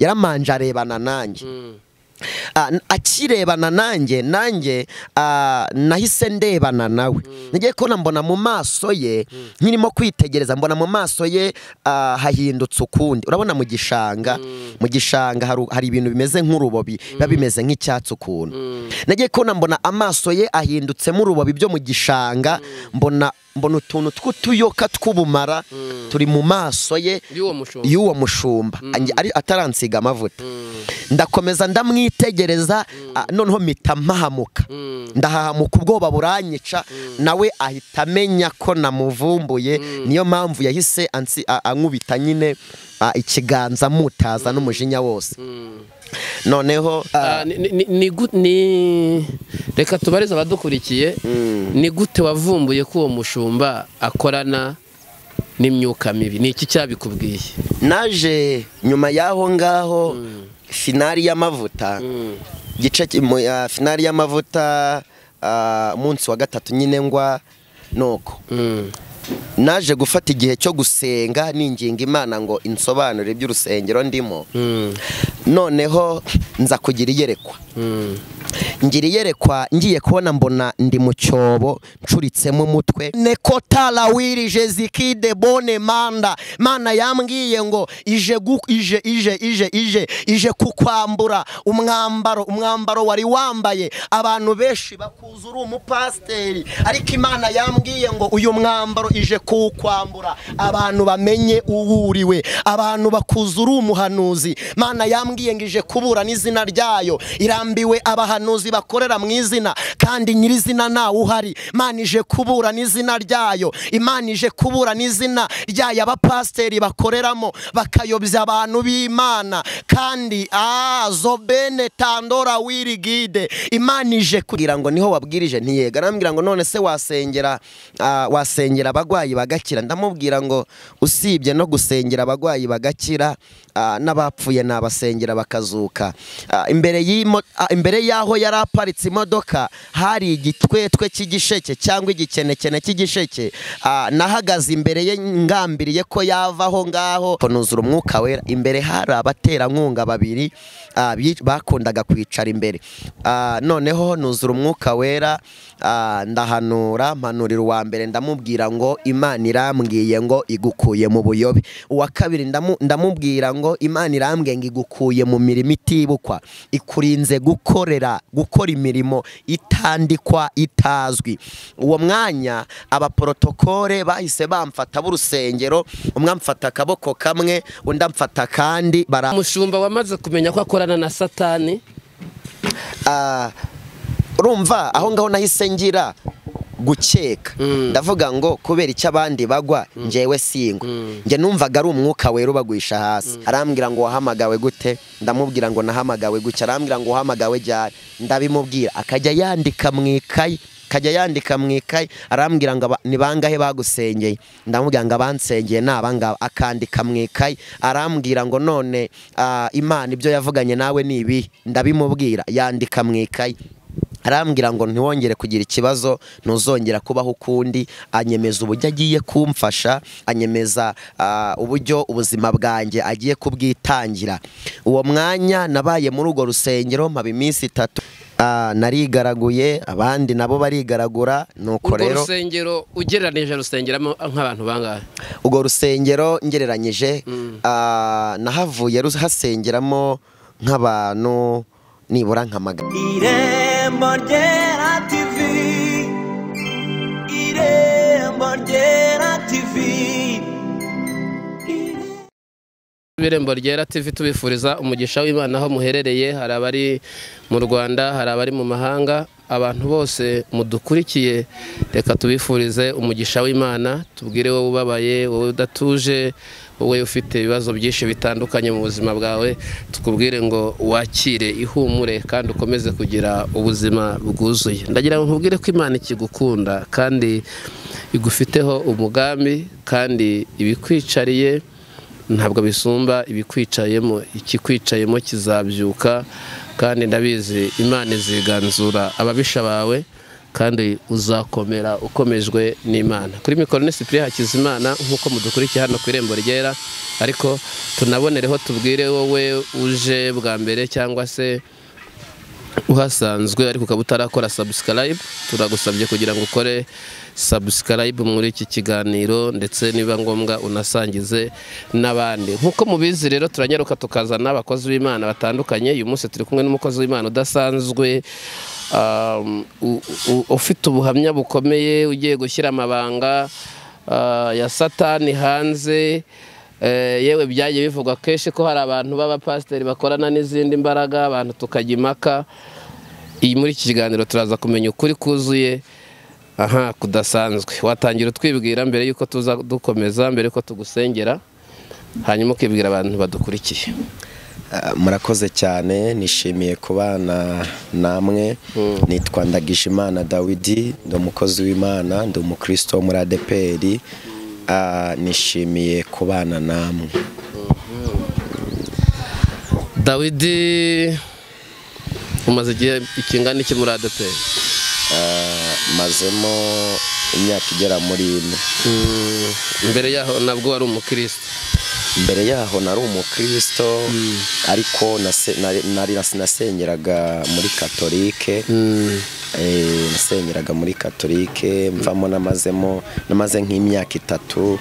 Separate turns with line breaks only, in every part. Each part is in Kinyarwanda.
yaramanje arebana nanjye akirebana nanjye nanjye nahise ndebana nawe ngiye kubona mbona mu maso ye nkirimo kwitegereza mbona mu maso ye hahindutse ukundi urabona mu gishanga mu gishanga hari ibintu bimeze nk'urubobi biba bimeze nk'icyatsi ukuntu nagiye kubona mbona amaso ye ahindutsemo urubobi byo mu gishanga mbona mbona utuntu tw'utuyoka tw'ubumara turi mu maso ye y'uwo mushumba ataransiga amavuta ndakomeza ndamwitegereza noneho mpita mpahamuka ndahahamuka ubwoba buranyica nawe ahita amenya ko namuvumbuye niyo mpamvu yahise ankubita nyine ikiganza mutaza n'umujinya wose noneho
reka tubarize abadukurikiye ni gute wavumbuye ko uwo mushumba akorana n'imyuka mibi ni iki cyabikubwiye
naje nyuma y'aho ngaho finari y'amavuta igice finari y'amavuta umunsi wa gatatu nyine ngwa nuko naje gufata igihe cyo gusenga ninginga imana ngo insobanure by'urusengero ndimo noneho nza kugira iyerekwa ngira iyerekwa ngiye kubona mbona ndi mu cyobo ncuritsemo umutwe neko tarawirije zikide bone manda mana yambwiye ngo ije ije ije ije ije ije kukwambura umwambaro umwambaro wari wambaye abantu benshi bakuza uri umupasiteri ariko imana yambwiye ngo uyu mwambaro ije kuwukwambura abantu bamenye uwuriwe abantu bakuza uri umuhanuzi mana yambwiye ngo ije kubura n'izina ryayo irambiwe abahanuzi bakorera mu izina kandi nyirizina ntawe uhari imana ije kubura n'izina ryayo imana ije kubura n'izina ryayo abapasiteri bakoreramo bakayobya abantu b'imana kandi zobene tandora wiri gide imana ije kugira ngo niho wabwirije ntiyega arambwira ngo none se wasengera wasengera abarwayi bagakira ndamubwira ngo usibye no gusengera abarwayi bagakira n'abapfuye nabasengera bakazuka imbere y'aho yari aparitse imodoka hari igitwetwe cy'igisheke cyangwa igikenekene cy'igisheke nahagaze imbere ye ngambiriye ko yava aho ngaho kunuzura umwuka wera imbere hari abaterankunga babiri bakundaga kwicara imbere noneho nuzura umwuka wera ndahanura mpanurira uwa mbere ndamubwira ngo imana irambwiye ngo igukuye mu buyobe uwa kabiri ndamubwira ngo imana irambwiye ngo igukuye mu mirimo itibukwa ikurinze gukorera gukora imirimo itandikwa itazwi uwo mwanya abaporotokole bahise bamfata b'urusengero umwe amfata akaboko kamwe undi amfata akandi
umushumba wamaze kumenya ko akorana na satani
urumva aho ngaho nahise ngira gukeka ndavuga ngo kubera icyo abandi bagwa ngewe singwa njye numvaga ari umwuka wera ubagwisha hasi arambwira ngo wahamagawe gute ndamubwira ngo nahamagawe gutya arambwira ngo wahamagawe ryari ndabimubwira akajya yandika mu ikayi akajya yandika mu ikayi arambwira ngo ni bangahe bagusengeye ndamubwira ngo abansengeye ni abangaba akandika mu ikayi arambwira ngo none imana ibyo yavuganye nawe ni ibi ndabimubwira yandika mu ikayi arambwira ngo ntiwongere kugira ikibazo ntuzongera kubaho ukundi anyemeza uburyo agiye kumfasha anyemeza uburyo ubuzima bwanjye agiye kubwitangira uwo mwanya nabaye muri urwo rusengero mpaba iminsi itatu narigaraguye abandi nabo barigaragura nuko rero
urwo rusengero ugereranyije rusengeramo nk'abantu bangahe
urwo rusengero ngereranyije nahavuye hasengeramo nk'abantu nibura nk'amagana irembo ryera tivi
irembo ryera tivi irembo ryera tivi tubifuriza umugisha w'imana aho muherereye hari abari mu rwanda hari abari mu mahanga abantu bose mudukurikiye reka tubifurize umugisha w'imana tubwire wowe ubabaye wowe udatuje wowe ufite ibibazo byinshi bitandukanye mu buzima bwawe tukubwire ngo wakire ihumure kandi ukomeze kugira ubuzima bwuzuye ndagira ngo nkubwire ko imana ikigukunda kandi igufiteho umugambi kandi ibikwicariye ntabwo bisumba ibikwicayemo ikikwicayemo kizabyuka kandi ndabizi imana iziganzura ababisha bawe kandi uzakomera ukomejwe n'imana kuri mikoro ni sipiriya hakizimana nk'uko mudukurikiye hano ku irembo ryera ariko tunabonereho tubwire wowe uje bwa mbere cyangwa se uhasanzwe ariko ukaba utarakora subscribe turagusabye kugira ngo ukore subscribe muri iki kiganiro ndetse niba ngombwa unasangize n'abandi nk'uko mubizi rero turanyaruka tukazana abakozi b'imana batandukanye uyu munsi turi kumwe n'umukozi w'imana udasanzwe um, u- u- ufite ubuhamya bukomeye ugiye gushyira amabanga ah, ya satani hanze Eh, yewe byagiye bivugwa kenshi ko hari abantu b'abapasiteri bakorana n'izindi mbaraga abantu tukajya impaka iyi muri iki kiganiro turaza kumenya ukuri kuzuye aha kudasanzwe watangira utwibwira mbere y'uko tuza dukomeza mbere y'uko tugusengera hanyuma ukibwira abantu badukurikiye
Ah, murakoze cyane nishimiye kubana namwe nitwa ndagijimana dawidi ndi umukozi w'imana ndi umukristo wo muri adeperi Ah, nishimiye kubana namwe
dawidi umaze igihe ikingana iki muri adeperi
Ah, mazemo imyaka igera muri ine
mbere yaho nabwo wari umukristo
mbere yaho nari umukristo ariko nase- nari- nari- nas- nasengeraga muri katolike Eh, nasengeraga muri katolike mvamo namazemo namaze nk'imyaka itatu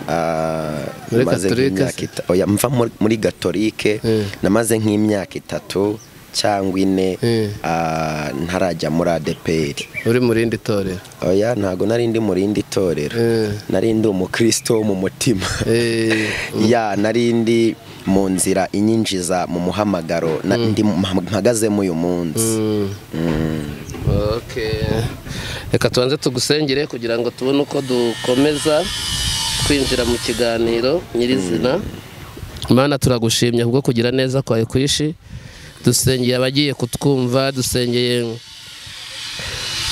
ah,
Muri
maze
Katolike
nk'imyaka
se?
ita- oya, mva muri- muri gatolike namaze nk'imyaka itatu cyangwa ine
Eh.
ah, ntarajya muri adeperi
uri mu rindi torero
oya ntabwo nari ndi mu rindi torero
Eh.
nari ndi umukristo wo mu mutima
Eh,
ya nari ndi mu nzira inyinjiza mu muhamagaro na- ndi mu- mpagazemo uyu munsi
Okay. reka tubanze tugusengere kugira ngo tubone uko dukomeza kwinjira mu kiganiro nyirizina Mana turagushimye kubwo kugira neza kwawe kwishi dusengeye abagiye kutwumva dusengeye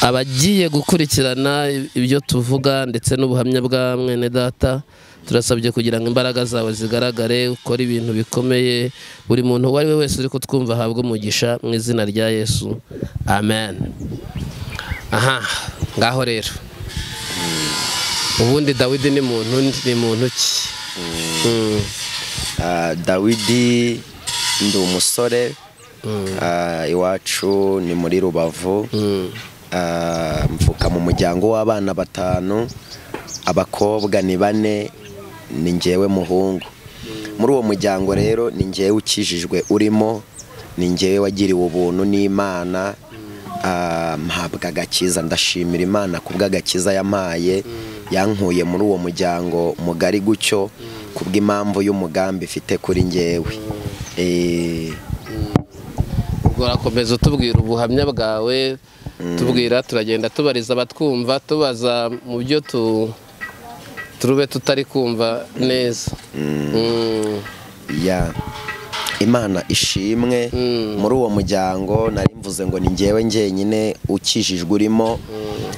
abagiye gukurikirana ibyo tuvuga ndetse n'ubuhamya bwa mwene data turasabye kugira ngo imbaraga zawe zigaragare ukore ibintu bikomeye buri muntu uwo ari we wese uri kutwumva ahabwe umugisha mu izina rya yesu amen aha ngaho rero ubundi dawidi ni muntu ni muntu ki Mm.
Ah, dawidi ndi umusore Ah, iwacu ni muri rubavu Ah, mvuka mu muryango w'abana batanu abakobwa ni bane ni njyewe muhungu muri uwo muryango rero ni njyewe ukijijwe urimo ni njyewe wagiriwe ubuntu n'imana Ah, mpabwa agakiza ndashimira imana kubw'agakiza yampaye yankuye muri uwo muryango mugari gutyo kubw'impamvu y'umugambi ifite kuri njyewe Eh,
ubwo urakomeza utubwira ubuhamya bwawe tubwira turagenda tubariza abatwumva tubaza mu byo tu turube tutari kumva neza Mm.
ya imana ishimwe muri uwo muryango nari mvuze ngo ni njyewe njyenyine ukijijwe urimo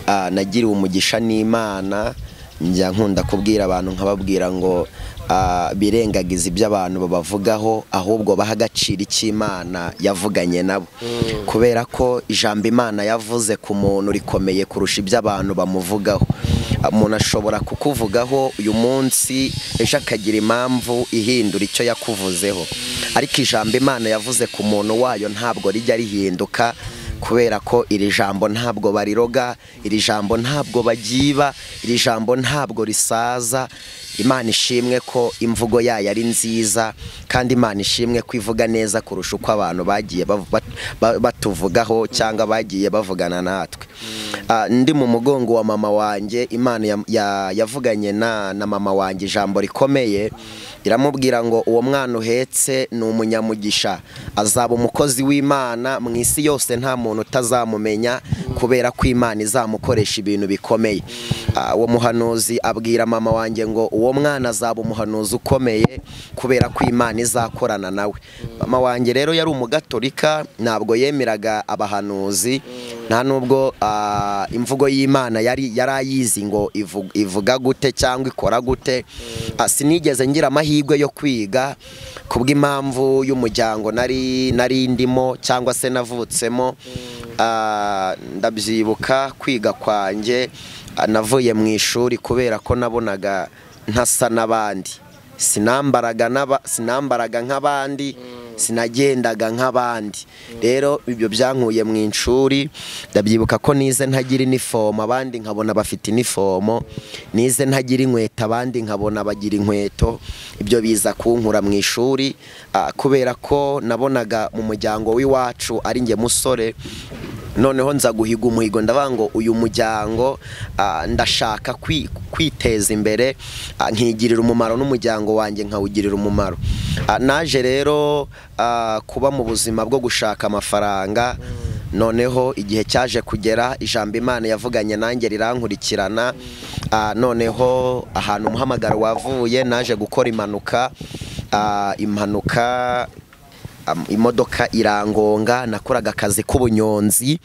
Ah, nagiriwe umugisha n'imana njya nkunda kubwira abantu nkababwira ngo ah, birengagize ibyo abantu babavugaho ahubwo baha agaciro icyo imana yavuganye nabo kubera ko ijambo imana yavuze ku muntu rikomeye kurusha ibyo abantu bamuvugaho umuntu ashobora kukuvugaho uyu munsi ejo akagira impamvu ihindura icyo yakuvuzeho ariko ijambo imana yavuze ku muntu wayo ntabwo rijya rihinduka kubera ko iri jambo ntabwo bariroga iri jambo ntabwo bagyiba iri jambo ntabwo risaza imana ishimwe ko imvugo yayo ari nziza kandi imana ishimwe ko ivuga neza kurusha uko abantu bagiye bav- bat- ba- batuvugaho cyangwa bagiye bavugana natwe Ah, ndi mu mugongo wa mama wanjye imana ya- ya- yavuganye na na mama wanjye ijambo rikomeye iramubwira ngo uwo mwana uhetse ni umunyamugisha azaba umukozi w'imana mu isi yose nta muntu utazamumenya kubera ko imana izamukoresha ibintu bikomeye Ah, uwo muhanuzi abwira mama wanjye ngo uwo mwana azaba umuhanuzi ukomeye kubera ko imana izakorana nawe mama wanjye rero yari umugatolika ntabwo yemeraga abahanuzi nta nubwo ah, imvugo y'imana yari yari ayizi ngo ivu- ivuga gute cyangwa ikora gute Ah, sinigeze ngira amahirwe yo kwiga kubw'impamvu y'umuryango nari nari ndimo cyangwa se navutsemo Ah, ndabyibuka kwiga kwanjye ah, navuye mu ishuri kubera ko nabonaga ntasa n'abandi sinambaraga n'aba- sinambaraga nk'abandi sinagendaga nk'abandi rero ibyo byankuye mu ishuri ndabyibuka ko nize ntagira inifomo abandi nkabona bafite inifomo nize ntagira inkweto abandi nkabona bagira inkweto ibyo biza kunkura mu ishuri ah, kubera ko nabonaga mu muryango w'iwacu ari njye musore noneho nza guhiga umuhigo ndavuga ngo uyu muryango ah, ndashaka kwi- kwiteza imbere ah, nkigirira umumaro n'umuryango wanjye nkawugirira umumaro Ah, naje rero ah, kuba mu buzima bwo gushaka amafaranga noneho igihe cyaje kugera ijambo imana yavuganye nanjye rirankurikirana Ah, noneho ahantu umuhamagaro wavuye naje gukora impanuka Ah, impanuka am- imodoka irangonga nakoraga akazi k'ubunyonzi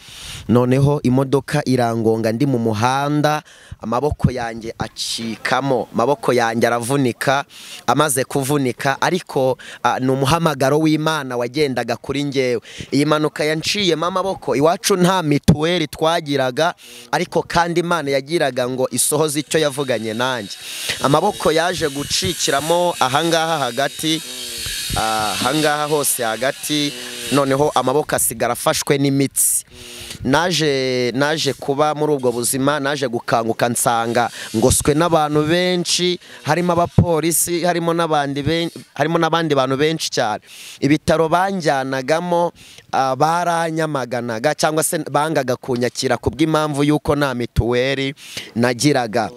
noneho imodoka irangonga ndi mu muhanda amaboko yanjye acikamo amaboko yanjye aravunika amaze kuvunika ariko ah, ni umuhamagaro w'imana wagendaga kuri njyewe iyi mpanuka yanciyemo amaboko iwacu nta mituweli twagiraga ariko kandi imana yagiraga ngo isohoze icyo yavuganye nanjye amaboko yaje gucikiramo ahangaha hagati ahangaha hose hagati noneho amaboko asigara afashwe n'imitsi naje naje kuba muri ubwo buzima naje gukanguka nsanga ngoswe n'abantu benshi harimo abapolisi harimo n'abandi ben- harimo n'abandi bantu benshi cyane ibitaro banjyanagamo ah, baranyamaganaga cyangwa se bangaga kunyakira ku bw'impamvu y'uko nta mituweli nagiraga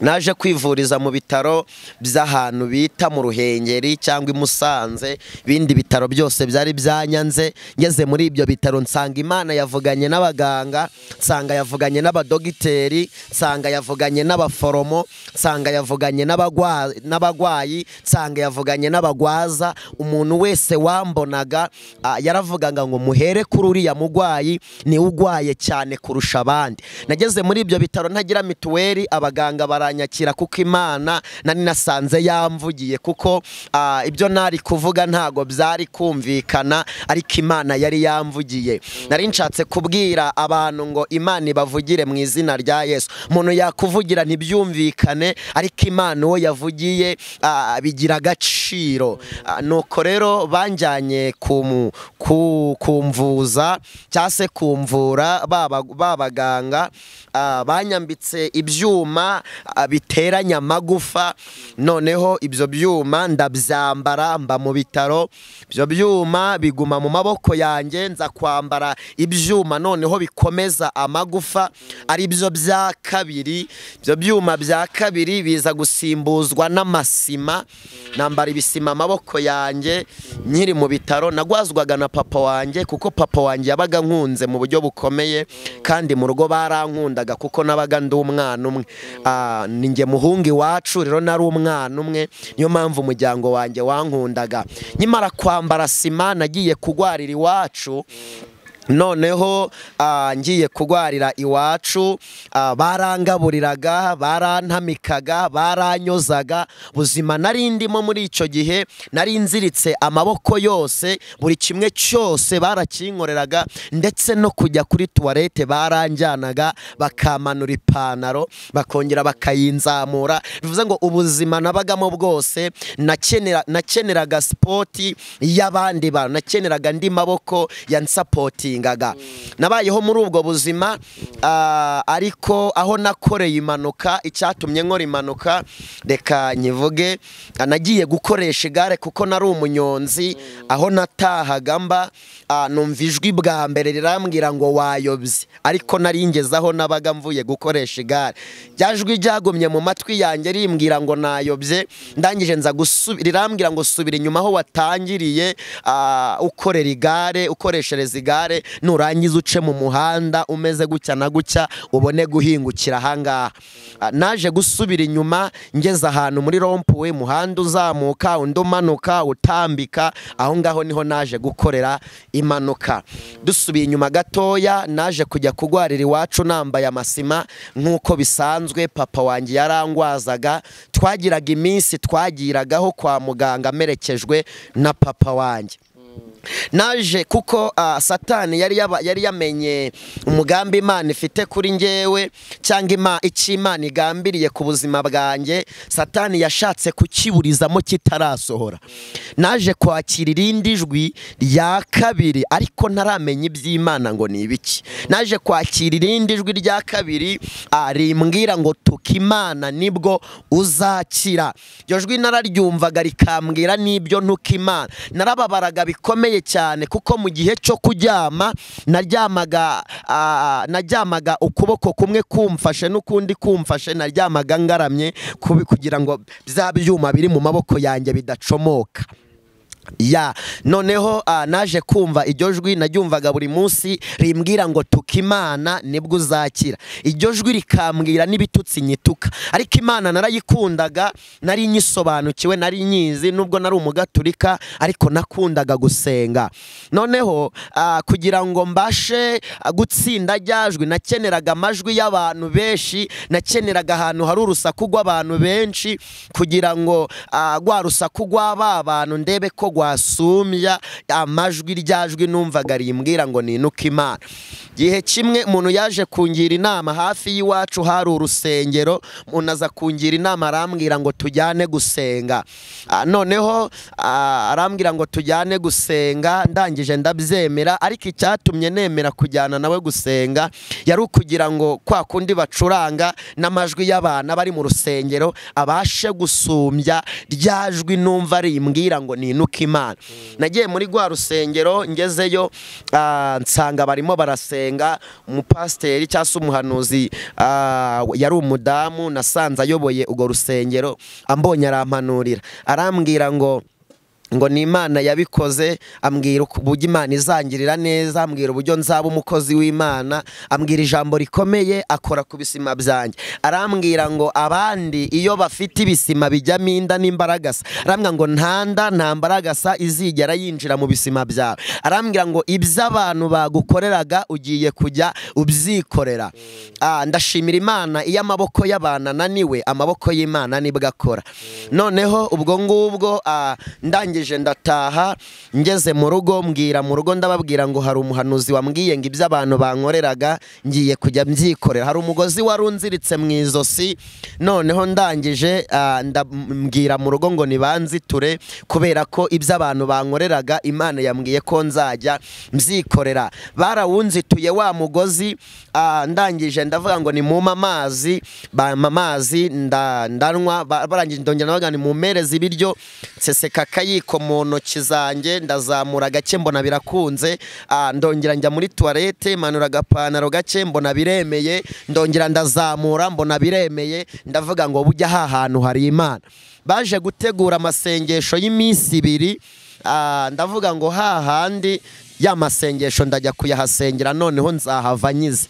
naje kwivuriza mu bitaro by'ahantu bita mu ruhengeri cyangwa i musanze ibindi bitaro byose byari byanyanze ngeze muri ibyo bitaro nsanga imana yavuganye n'abaganga nsanga yavuganye n'abadogiteri nsanga yavuganye n'abaforomo nsanga yavuganye n'abagwa- n'abagwayi nsanga yavuganye n'abagwaza umuntu wese wambonaga ah, yaravugaga ngo muhere kuri uriya mugwayi niwe ugwaye cyane kurusha abandi nageze muri ibyo bitaro ntagira mituweli abaganga baranyakira kuko imana nari nasanze yamvugiye kuko ah, ibyo nari kuvuga ntago byari kumvikana ariko imana yari yamvugiye nari nshatse kubwira abantu ngo imana ibavugire mu izina rya yesu umuntu yakuvugira ntibyumvikane ariko imana uwo yavugiye ah, bigira agaciro Ah, nuko rero banjyanye kumu- ku- kumvuza cyangwa se kumvura baba- babaganga ah, banyambitse ibyuma ah, biteranya amagufa noneho ibyo byuma ndabyambara mba mu bitaro ibyo byuma biguma mu maboko yanjye nza kwambara ibyuma noneho bikomeza amagufa ari byo bya kabiri ibyo byuma bya kabiri biza gusimbuzwa n'amasima nambara ibisima amaboko yanjye nkiri mu bitaro nagwazwaga na papa wanjye kuko papa wanjye yabaga nkunze mu buryo bukomeye kandi mu rugo barankundaga kuko nabaga ndi umwana umwe Ah, ni njye muhungu iwacu rero nari umwana umwe niyo mpamvu umuryango wanjye wankundaga nyimara kwambara sima nagiye kugwarira iwacu noneho ah, ngiye kurwarira iwacu ah, barangaburiraga barantamikaga baranyozaga buzima nari ndimo muri icyo gihe nari nziritse amaboko yose buri kimwe cyose barakinkoreraga ndetse no kujya kuri tuwarete baranjyanaga bakamanura ipantaro bakongera bakayinzamura bivuze ngo ubuzima nabagamo bwose nakenera nakeneraga sipoti y'abandi bantu nakeneraga andi maboko yansapotingaga nabayeho muri ubwo buzima ah, ariko aho nakoreye impanuka icyatumye nkora impanuka reka nyivuge ah, nagiye gukoresha igare kuko nari umunyonzi aho natahaga mba ah, numva ijwi bwa mbere rirambwira ngo wayobye ariko nari ngeze aho nabaga mvuye gukoresha igare jwi ryagumye mu matwi yanjye rimbwira ngo nayobye ndangije nza gusubi rirambwira ngo subira inyuma aho watangiriye ah, ukorera igare ukoreshereza igare nurangiza uce mu muhanda umeze gutya na gutya ubone guhingukira ahangaha Ah, naje gusubira inyuma ngeze ahantu muri rompuwe muhanda uzamuka undi umanuka utambika aho ngaho niho naje gukorera impanuka dusubiye inyuma gatoya naje kujya kurwarira iwacu nambaye amasima nk'uko bisanzwe papa wanjye yarangwazaga twagiraga iminsi twagiragaho kwa muganga amerekejwe na papa wanjye naje kuko ah, satani yari yaba- yari yamenye umugambi imana ifite kuri njyewe cyangwa ima- icyo imana igambiriye ku buzima bwanjye satani yashatse kukiburizamo kitarasohora naje kwakira irindi jwi rya kabiri ariko ntaramenya iby'imana ngo ni ibiki naje kwakira irindi jwi rya kabiri ah, rimbwira ngo tuka imana nibwo uzakira iryo jwi nararyumvaga rikambwira n'ibyo ntuka imana narababaraga bikomeye cyane kuko mu gihe cyo kuryama naryamaga ah, naryamaga ukuboko kumwe kumfashe n'ukundi kumfashe naryamaga ngaramye kubi- kugira ngo bya byuma biri mu maboko yanjye bidacomoka ya noneho ah, naje kumva iryo jwi naryumvaga buri munsi rimbwira ngo tuka imana nibwo uzakira iryo jwi rikambwira n'ibitutsi nyituka ariko imana narayikundaga nari nyisobanukiwe nari nyizi nubwo nari umugaturika ariko nakundaga gusenga noneho ah, kugira ngo mbashe ah, gutsinda rya jwi nakeneraga amajwi y'abantu benshi nakeneraga ahantu hari urusaku rw'abantu benshi kugira ngo ah, rwa rusaku rw'aba bantu ndebe ko rwasumbya amajwi rya jwi numvaga rimbwira ngo ninuke imana gihe kimwe umuntu yaje kungira inama hafi y'iwacu hari urusengero umuntu aza kungira inama arambwira ngo tujyane gusenga Ah, noneho ah, arambwira ngo tujyane gusenga ndangije ndabyemera ariko icyatumye nemera kujyana nawe gusenga yari ukugira ngo kwa kundi bacuranga n'amajwi y'abana bari mu rusengero abashe gusumbya rya jwi numva rimbwira ngo ninuke imana nagiye muri rwa rusengero ngezeyo ah, nsanga barimo barasenga umupasiteri cyangwa se umuhanuzi ah, yari umudamu nasanze ayoboye urwo rusengero ambonye arampanurira arambwira ngo ngo ni imana yabikoze ambwira uko- uburyo imana izangirira neza ambwira uburyo nzaba umukozi w'imana ambwira ijambo rikomeye akora ku bisima byanjye arambwira ngo abandi iyo bafite ibisima bijyamo inda n'imbaragasa arambwira ngo nta nda nta mbaragasa izigera yinjira mu bisima byawe arambwira ngo ibyo abantu bagukoreraga ugiye kujya ubyikorera Ah, ndashimira imana iyo amaboko y'abantu ananiwe amaboko y'imana nibwo akora noneho ubwo ngubwo ah, ndangije ndataha ngeze mu rugo mbwira mu rugo ndababwira ngo hari umuhanuzi wambwiye ngo ibyo abantu bankoreraga ngiye kujya mbyikorera hari umugozi wari unziritse mu izosi noneho ndangije ah, nda- mbwira mu rugo ngo nibanziture kubera ko ibyo abantu bankoreraga imana yambwiye ko nzajya mbyikorera barawunzituye wa mugozi ah, ndangije ndavuga ngo nimumpe amazi bampa amazi nda- ndanywa ba- barangije ndongera ndavuga ngo nimumpereze ibiryo nseseka akayiko mu ntoki zanjye ndazamura gake mbona birakunze ah, ndongera njya muri tuwarete manura agapantaro gake mbona biremeye ndongera ndazamura mbona biremeye ndavuga ngo bujya ha hantu hari imana baje gutegura amasengesho y'iminsi ibiri Ah, ndavuga ngo hahandi ya masengesho ndajya kuyahasengera noneho nzahava nyize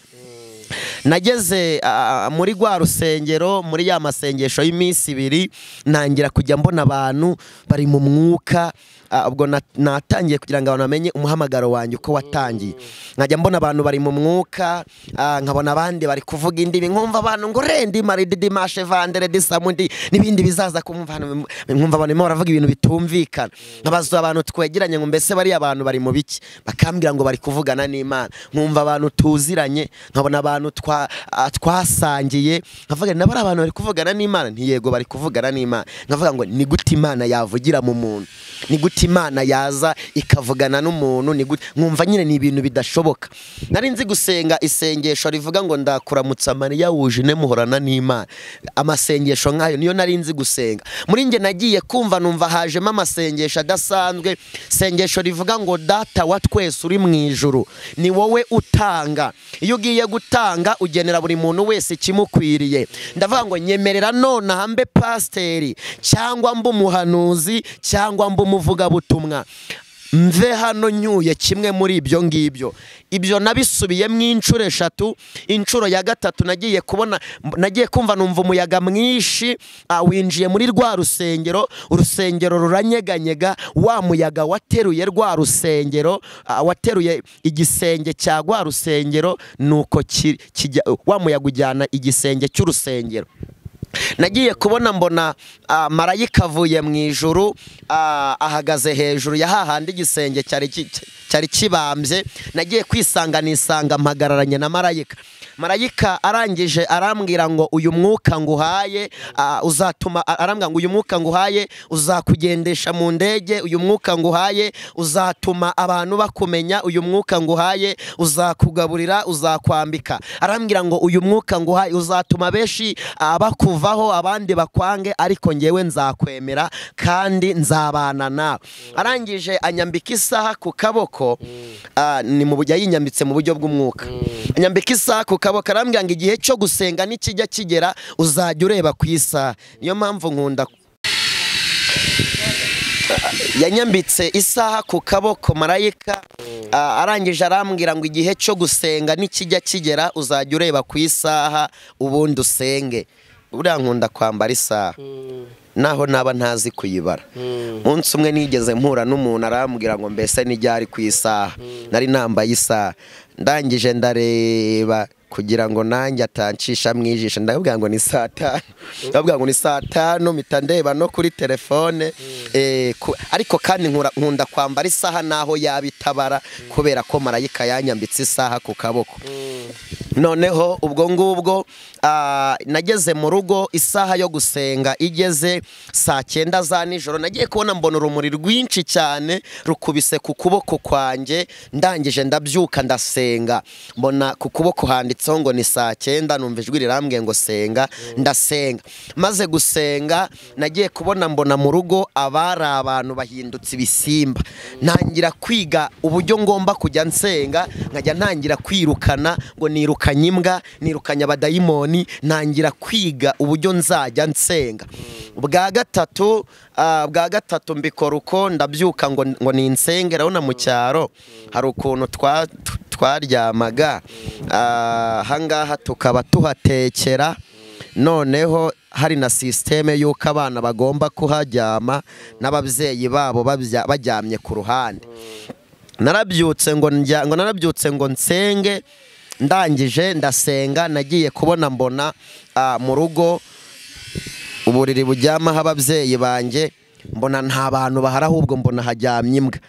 nageze ah, muri rwa rusengero muri ya masengesho y'iminsi ibiri ntangira kujya mbona abantu bari mu mwuka ah, ubwo na- natangiye kugira ngo abantu bamenye umuhamagaro wanjye uko watangiye nkajya mbona abantu bari mu mwuka ah, nkabona abandi bari kuvuga indimi nkumva abantu ngo rendi maridi mashe vandere disamundi n'ibindi bizaza kumva hano, nkumva abantu barimo baravuga ibintu bitumvikana nkabaza abantu twegeranye ngo mbese bariya abantu bari mu biki bakambwira ngo bari kuvugana n'imana nkumva abantu tuziranye nkabona abantu twa- ah, twasangiye nkavuga nabo ari abantu bari kuvugana n'imana ntiyego bari kuvugana n'imana nkavuga ngo ni gute imana yavugira mu muntu ni gute imana yaza ikavugana n'umuntu ni gute nkumva nyine ni ibintu bidashoboka nari nzi gusenga isengesho rivuga ngo ndakuramutsa mariya wuje ine muhorana n'imana amasengesho nk'ayo niyo nari nzi gusenga muri njye nagiye kumva numva hajemo amasengesho adasanzwe isengesho rivuga ngo data wa twese uri mu ijuru ni wowe utanga iyo ugiye gutanga ugenera buri muntu wese ikimukwiriye ndavuga ngo nyemerera nonaha mbe pasiteri cyangwa mbe umuhanuzi cyangwa mbe umuvugabutumwa mve hano nyuye kimwe muri ibyo ngibyo ibyo nabisubiyemo inshuro eshatu inshuro ya gatatu nagiye kubona nagiye kumva numva umuyaga mwinshi ah, winjiye muri rwa rusengero urusengero ruranyeganyega wa muyaga wateruye rwa rusengero ah, wateruye igisenge cya rwa rusengero nuko ki- kijya- wa muyaga ujyana igisenge cy'urusengero nagiye kubona mbona ah, marayika avuye mu ijuru ah, ahagaze hejuru ya hahandi igisenge cyari ki- cyari kibambye nagiye kwisanga nisanga mpagararanye na marayika marayika arangije arambwira ngo uyu mwuka nguhaye ah, uzatuma a- arambwira ngo uyu mwuka nguhaye uzakugendesha mu ndege uyu mwuka nguhaye uzatuma abantu bakumenya uyu mwuka nguhaye uzakugaburira uzakwambika arambwira ngo uyu mwuka nguhaye uzatuma benshi ah, bakuvaho abandi bakwange ariko ngewe nzakwemera kandi nzabana nawe arangije anyambika isaha ku kaboko ah, ni mu buryo yinyambitse mu buryo bw'umwuka anyambika isaha ku kaboko arambwira ngo igihe cyo gusenga nikijya kigera uzajya ureba ku isaha niyo mpamvu nkunda yanyambitse isaha ku kaboko marayika ah, arangije arambwira ngo igihe cyo gusenga nikijya kigera uzajya ureba ku isaha ubundi usenge buriya nkunda kwambara isaha naho naba ntazi kuyibara umunsi umwe nigeze mpura n'umuntu arambwira ngo mbese nijya ari ku isaha nari nambaye isaha ndangije ndareba kugira ngo nanjye atancisha mu ijisho ndabwira ngo ni saa tanu ndabwira ngo ni saa tanu mpita ndeba no kuri telefone eh, ku- ariko kandi nkura- nkunda kwambara isaha naho yaba itabara kubera ko marayika yanyambitse isaha ku kaboko noneho ubwo ngubwo ah, nageze mu rugo isaha yo gusenga igeze saa cyenda za nijoro nagiye kubona mbona urumuri rwinshi cyane rukubise ku kuboko kwanjye ndangije ndabyuka ndasenga mbona ku kuboko handitseho ngo ni saa cyenda numva ijwi rirambwiye ngo senga ndasenga maze gusenga nagiye kubona mbona mu rugo abari abantu bahindutse ibisimba ntangira kwiga uburyo ngomba kujya nsenga nkajya ntangira kwirukana ngo nirukanye imbwa nirukanye abadayimoni ntangira kwiga uburyo nzajya nsenga bwa gatatu ah, bwa gatatu mbikora uko ndabyuka ngo ngo ninsenge urabona mu cyaro hari ukuntu twa- tu- twaryamaga Ah, ahangaha tukaba tuhatekera noneho hari na sisiteme y'uko abana bagomba kuharyama n'ababyeyi babo babya- baryamye ku ruhande narabyutse ngo njya ngo narabyutse ngo nsenge ndangije ndasenga nagiye kubona mbona ah, mu rugo uburiri buryamaho ababyeyi banjye mbona nta bantu bahari ahubwo mbona hajyamye imbwa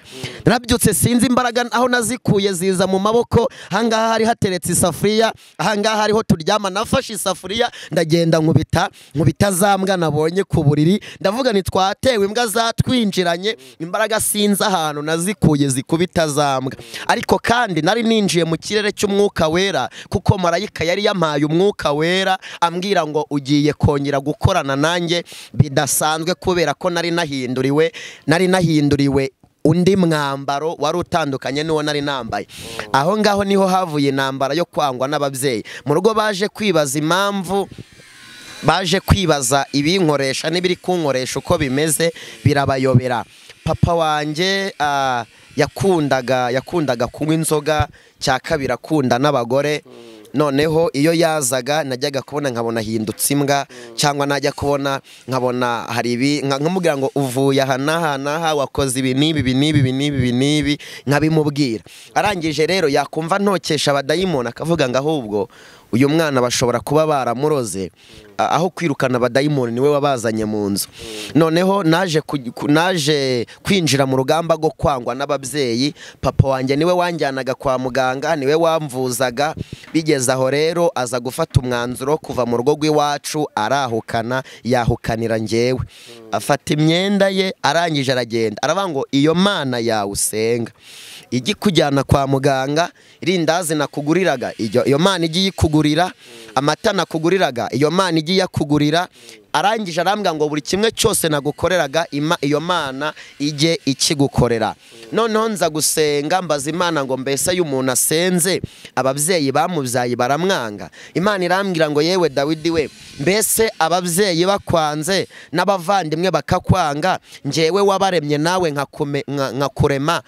narabyutse sinzi imbaraga aho nazikuye ziza mu maboko ahangaha hari hateretse isafuriya ahangaha hariho turyama nafashe isafuriya ndagenda nkubita nkubita za mbwa nabonye ku buriri ndavuga ni twatewe imbwa zatwinjiranye imbaraga sinzi ahantu nazikuye zikubita za mbwa ariko kandi nari ninjiye mu kirere cy'umwuka wera kuko marayika yari yampaye umwuka wera ambwira ngo ugiye kongera gukorana nanjye bidasanzwe kubera ko nari nahinduriwe nari nahinduriwe undi mwambaro wari utandukanye n'uwo nari nambaye aho ngaho niho havuye intambara yo kwangwa n'ababyeyi mu rugo baje kwibaza impamvu baje kwibaza ibinkoresha n'ibiri kunkoresha uko bimeze birabayobera papa wanjye ah, yakundaga yakundaga kunywa inzoga cya kabiri akunda n'abagore noneho iyo yazaga najyaga kubona nkabona ahindutse imbwa cyangwa najya kubona nkabona hari ibi nka- nkamubwira ngo uvuye aha n'aha n'aha wakoze ibi n'ibi ibi n'ibi ibi n'ibi ibi n'ibi nkabimubwira arangije rero yakumva ntokesha abadayimoni akavuga ngo ahubwo uyu mwana bashobora kuba baramuroze a- aho kwirukana abadayimoni niwe wabazanye mu nzu noneho naje ku- ku- naje kwinjira mu rugamba rwo kwangwa n'ababyeyi papa wanjye niwe wanjyanaga kwa muganga niwe wamvuzaga bigeze aho rero aza gufata umwanzuro wo kuva mu rugo rw'iwacu arahukana yahukanira ngewe afata imyenda ye arangije aragenda aravuga ngo iyo mana yawe usenga ijya ikujyana kwa muganga irindazi nakuguriraga ijyo- iyo mana igiye ikugurira amata nakuguriraga iyo mana igiye yakugurira arangije arambwira ngo buri kimwe cyose nagukoreraga ima- iyo mana ijye ikigukorera noneho nza gusenga mbaza imana ngo mbese iyo umuntu asenze ababyeyi bamubyaye baramwanga imana irambwira ngo yewe dawidi we mbese ababyeyi bakwanze n'abavandimwe bakakwanga njyewe wabaremye nawe nkakume- nka- nkakurema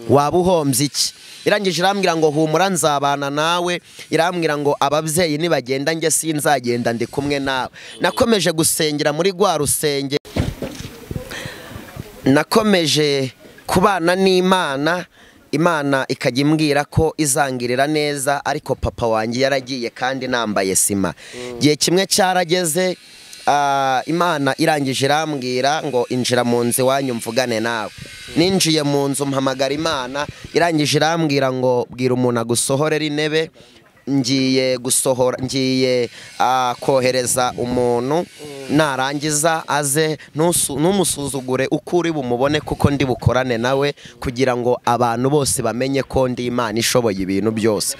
waba uhombye iki irangije irambwira ngo humura nzabana nawe irambwira ngo ababyeyi nibagenda njye sinzagenda ndi kumwe nawe nakomeje gusengera muri rwa rusenge nakomeje kubana n'imana imana ikajya imbwira ko izangirira neza ariko papa wanjye yaragiye kandi nambaye sima igihe kimwe cyarageze ah, imana irangije irambwira ngo injira mu nzu iwanyu mvugane nawe ninjiye mu nzu mpamagara imana irangije irambwira ngo bwira umuntu agusohorera intebe ngiye gusohora ngiye ah, kohereza umuntu narangiza aze ntusu- ntumusuzugure uko uri bumubone kuko ndi bukorane nawe kugira ngo abantu bose bamenye ko ndi imana ishoboye ibintu byose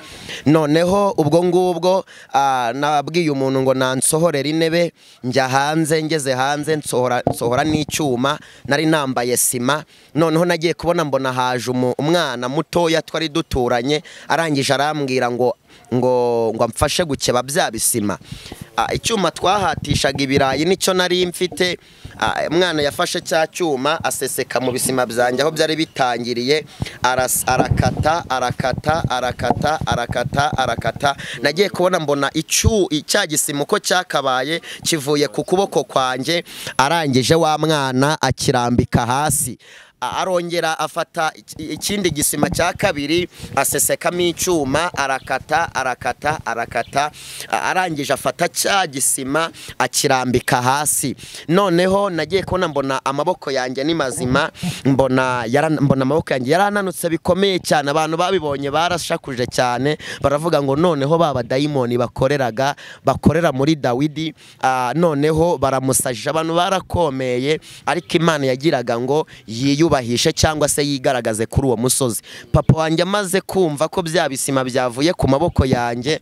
noneho ubwo ngubwo ah, nabwiye umuntu ngo nansohorere intebe njya hanze ngeze hanze nsohora nsohora n'icyuma nari nambaye sima noneho nagiye kubona mbona haje umu- umwana mutoya twari duturanye arangije arambwira ngo ngo ngo amfashe gukeba bya bisima Ah, icyuma twahatishaga ibirayi nicyo nari mfite Ah, umwana yafashe cya cyuma aseseka mu bisima byanjye aho byari bitangiriye aras- arakata arakata arakata arakata arakata nagiye kubona mbona icyu cya gisima uko cyakabaye kivuye ku kuboko kwanjye arangije wa mwana akirambika hasi A- arongera afata iki- ikindi gisima cya kabiri asesekamo icyuma arakata arakata arakata A- arangije afata cya gisima akirambika hasi noneho nagiye kubona mbona amaboko yanjye ni mazima mbona yara- mbona amaboko yanjye yarananutse bikomeye cyane abantu babibonye barashakuje cyane baravuga ngo noneho ba badayimoni bakoreraga bakorera muri dawidi ah, noneho baramusajije abantu barakomeye ariko imana yagiraga ngo yiyubahishe cyangwa se yigaragaze kuri uwo musozi papa wanjye amaze kumva ko bya bisima byavuye ku maboko yanjye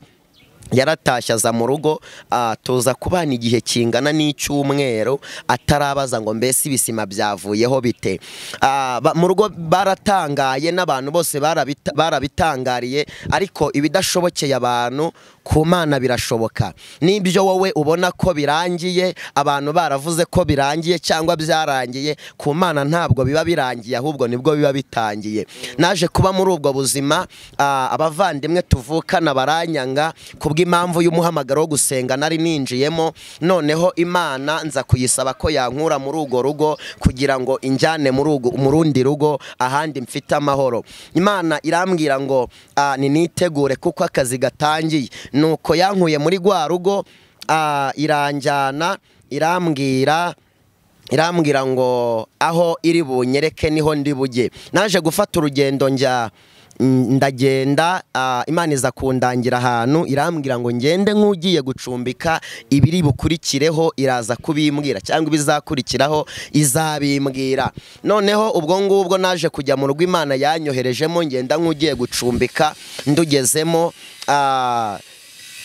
yaratashye aza mu rugo ah, tuza kubana igihe kingana n'icyumweru atarabaza ngo mbese ibisima byavuyeho bite Ah, ba- mu rugo baratangaye n'abantu bose barabita- barabitangariye ariko ibidashobokeye abantu ku mana birashoboka n'ibyo wowe ubona ko birangiye abantu baravuze ko birangiye cyangwa byarangiye ku mana ntabwo biba birangiye ahubwo nibwo biba bitangiye naje kuba muri ubwo buzima ah, abavandimwe tuvukana baranyanga kubw'impamvu y'umuhamagaro wo gusenga nari ninjiyemo noneho imana nza kuyisaba ko yankura muri urwo rugo kugira ngo injyane muri urwo- mu rundi rugo ahandi mfite amahoro imana irambwira ngo ah, ninitegure kuko akazi gatangiye nuko yankuye muri rwa rugo ah, iranjyana irambwira irambwira ngo aho iri bunyereke niho ndi bujye naje gufata urugendo njya mm, ndagenda ah, imana iza kundangira ahantu irambwira ngo ngende nk'ugiye gucumbika ibiri bukurikireho iraza kubimbwira cyangwa ibizakurikiraho izabimbwira noneho ubwo ngubwo naje kujya mu rugo imana yanyoherejemo ngenda nk'ugiye gucumbika ndugezemo ah,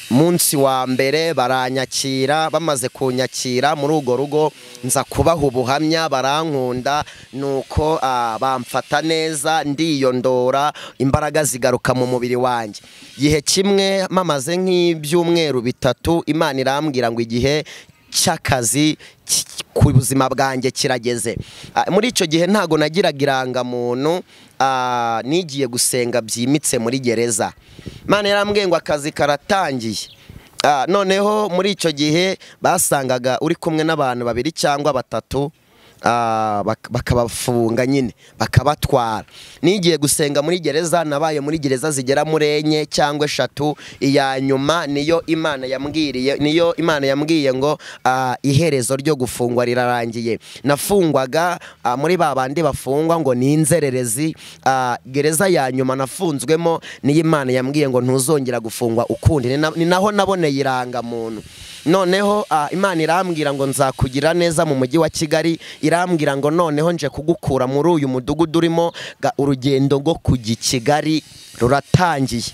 munsi wa mbere baranyakira bamaze kunyakira muri urwo rugo nza kubaha ubuhamya barankunda nuko ah, bamfata neza ndiyondora imbaraga zigaruka mu mubiri wanjye igihe kimwe mamaze nk'ibyumweru bitatu imana irambwira ngo igihe cy'akazi ki- ku buzima bwanjye kirageze Ah, muri icyo gihe ntago nagiraga irangamuntu ah, nigiye gusenga byimitse muri gereza Imana yarambwiye ngo akazi karatangiye Ah, noneho muri icyo gihe basangaga uri kumwe n'abantu babiri cyangwa batatu ah, bak- bakabafunga nyine bakabatwara nigiye gusenga muri gereza nabaye muri gereza zigera muri enye cyangwa eshatu iya nyuma niyo imana yambwiriye niyo imana yambwiye ngo ah, iherezo ryo gufungwa rirarangiye nafungwaga ah, muri ba bandi bafungwa ngo ni inzererezi ah, gereza ya nyuma nafunzwemo niyo imana yambwiye ngo ntuzongera gufungwa ukundi Ni na- ni naho naboneye irangamuntu noneho ah, imana irambwira ngo nzakugira neza mu mujyi wa kigali irambwira ngo noneho nje kugukura muri uyu mudugudu urimo ga- urugendo rwo kujya i kigali ruratangiye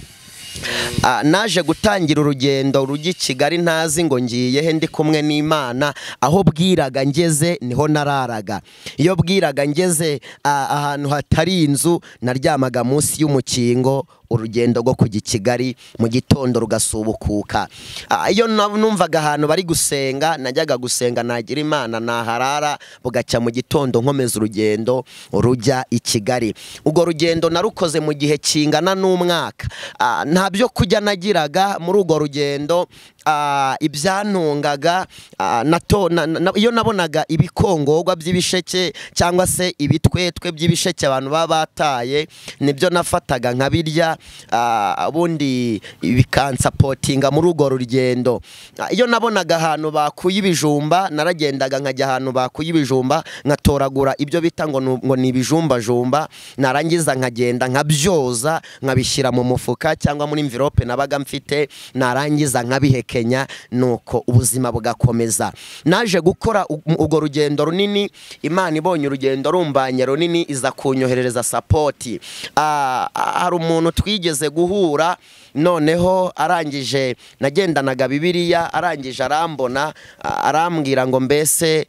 Ah, naje gutangira urugendo rujya i kigali ntazi ngo ngiye he ndi kumwe n'imana aho bwiraga ngeze niho nararaga iyo bwiraga ngeze ah, ahantu hatari inzu naryamaga munsi y'umukingo urugendo rwo kujya i kigali mu gitondo rugasubukuka Ah, iyo na- numvaga ahantu bari gusenga najyaga gusenga nagira imana naharara bugacya mu gitondo nkomeza urugendo rujya i kigali urwo rugendo narukoze mu gihe kingana n'umwaka Ah, nta byo kurya nagiraga muri urwo rugendo ah, ibyantungaga ah, nato- na- na- iyo nabonaga ibikongorwa by'ibisheke cyangwa se ibitwetwe by'ibisheke abantu baba bataye nibyo nafataga nkabirya ah, ubundi bikansapotinga muri urwo rugendo Ah, iyo nabonaga ahantu bakuye ibijumba naragendaga nkajya ahantu bakuye ibijumba nkatoragura ibyo bita ngo ni- ngo ni ibijumbajumba narangiza nkagenda nkabyoza nkabishyira mu mufuka cyangwa muri mvirope nabaga mfite narangiza nkabihekenya nuko ubuzima bugakomeza naje gukora u- urwo rugendo runini imana ibonye urugendo rumbanye runini iza kunyoherereza sapoti Ah, ah, hari umuntu twigeze guhura noneho arangije nagendanaga bibiliya arangije arambona ah, arambwira ngo mbese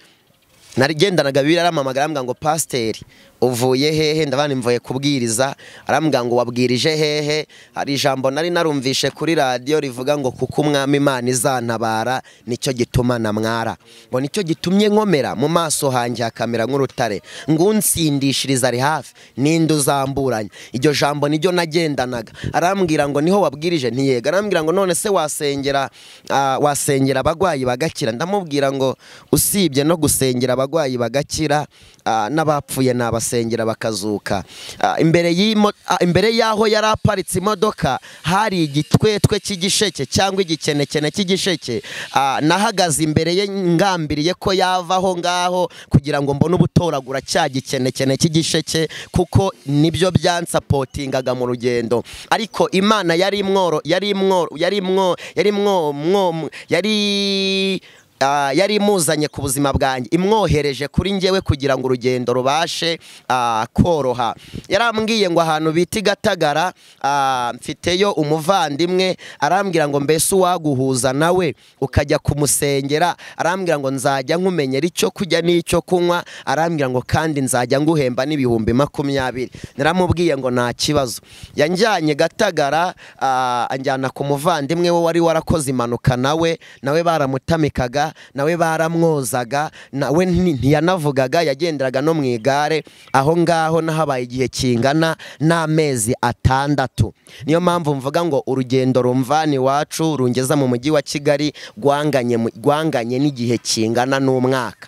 narigendanaga bibiri aramamagara arambwira ngo pasiteri uvuye hehe ndabana mvuye kubwiriza arambwira ngo wabwirije hehe hari ijambo nari narumvishe kuri radiyo rivuga ngo kuko umwami imana izantabara nicyo gituma namwara ngo nicyo gitumye nkomera mu maso hanjye hakamera nk'urutare ngo unsindishiriza ari hafi ninde uzamburanya iryo jambo niryo nagendanaga arambwira ngo niho wabwirije ntiyega arambwira ngo none se wasengera ah, wasengera abagwayi bagakira ndamubwira ngo usibye no gusengera abagwayi bagakira ah, n'abapfuye nabasengera bakazuka Ah, imbere y'imo- ah, imbere y'aho yari aparitse imodoka hari igitwetwe cy'igisheke cyangwa igikenekene cy'igisheke Ah, nahagaze imbere ye ngambiriye ko yavaho ngaho kugira ngo mbone ubutoragura cya gikenekene cy'igisheke kuko nibyo byansapotingaga mu rugendo ariko imana yari imworo yari imworo yari imwo yari imwo mwo yari Ah, yari imuzanye ku buzima bwanjye imwohereje kuri njyewe kugira ngo urugendo rubashe ah, koroha yarambwiye ngo ahantu bita i gatagara ah, mfiteyo umuvandimwe arambwira ngo mbese uwaguhuza nawe ukajya kumusengera arambwira ngo nzajya nkumenyera icyo kurya n'icyo kunywa arambwira ngo kandi nzajya nguhemba n'ibihumbi makumyabiri naramubwiye ngo nta kibazo yanjyanye gatagara ah, anjyana ku muvandimwe we wari warakoze impanuka nawe nawe baramutamikaga nawe baramwozaga nawe nti- ntiyanavugaga yagenderaga no mu igare aho ngaho nahabaye igihe kingana n'amezi atandatu niyo mpamvu mvuga ngo urugendo rumvana iwacu rungeza mu mujyi wa kigali rwanganye mu- rwanganye n'igihe kingana n'umwaka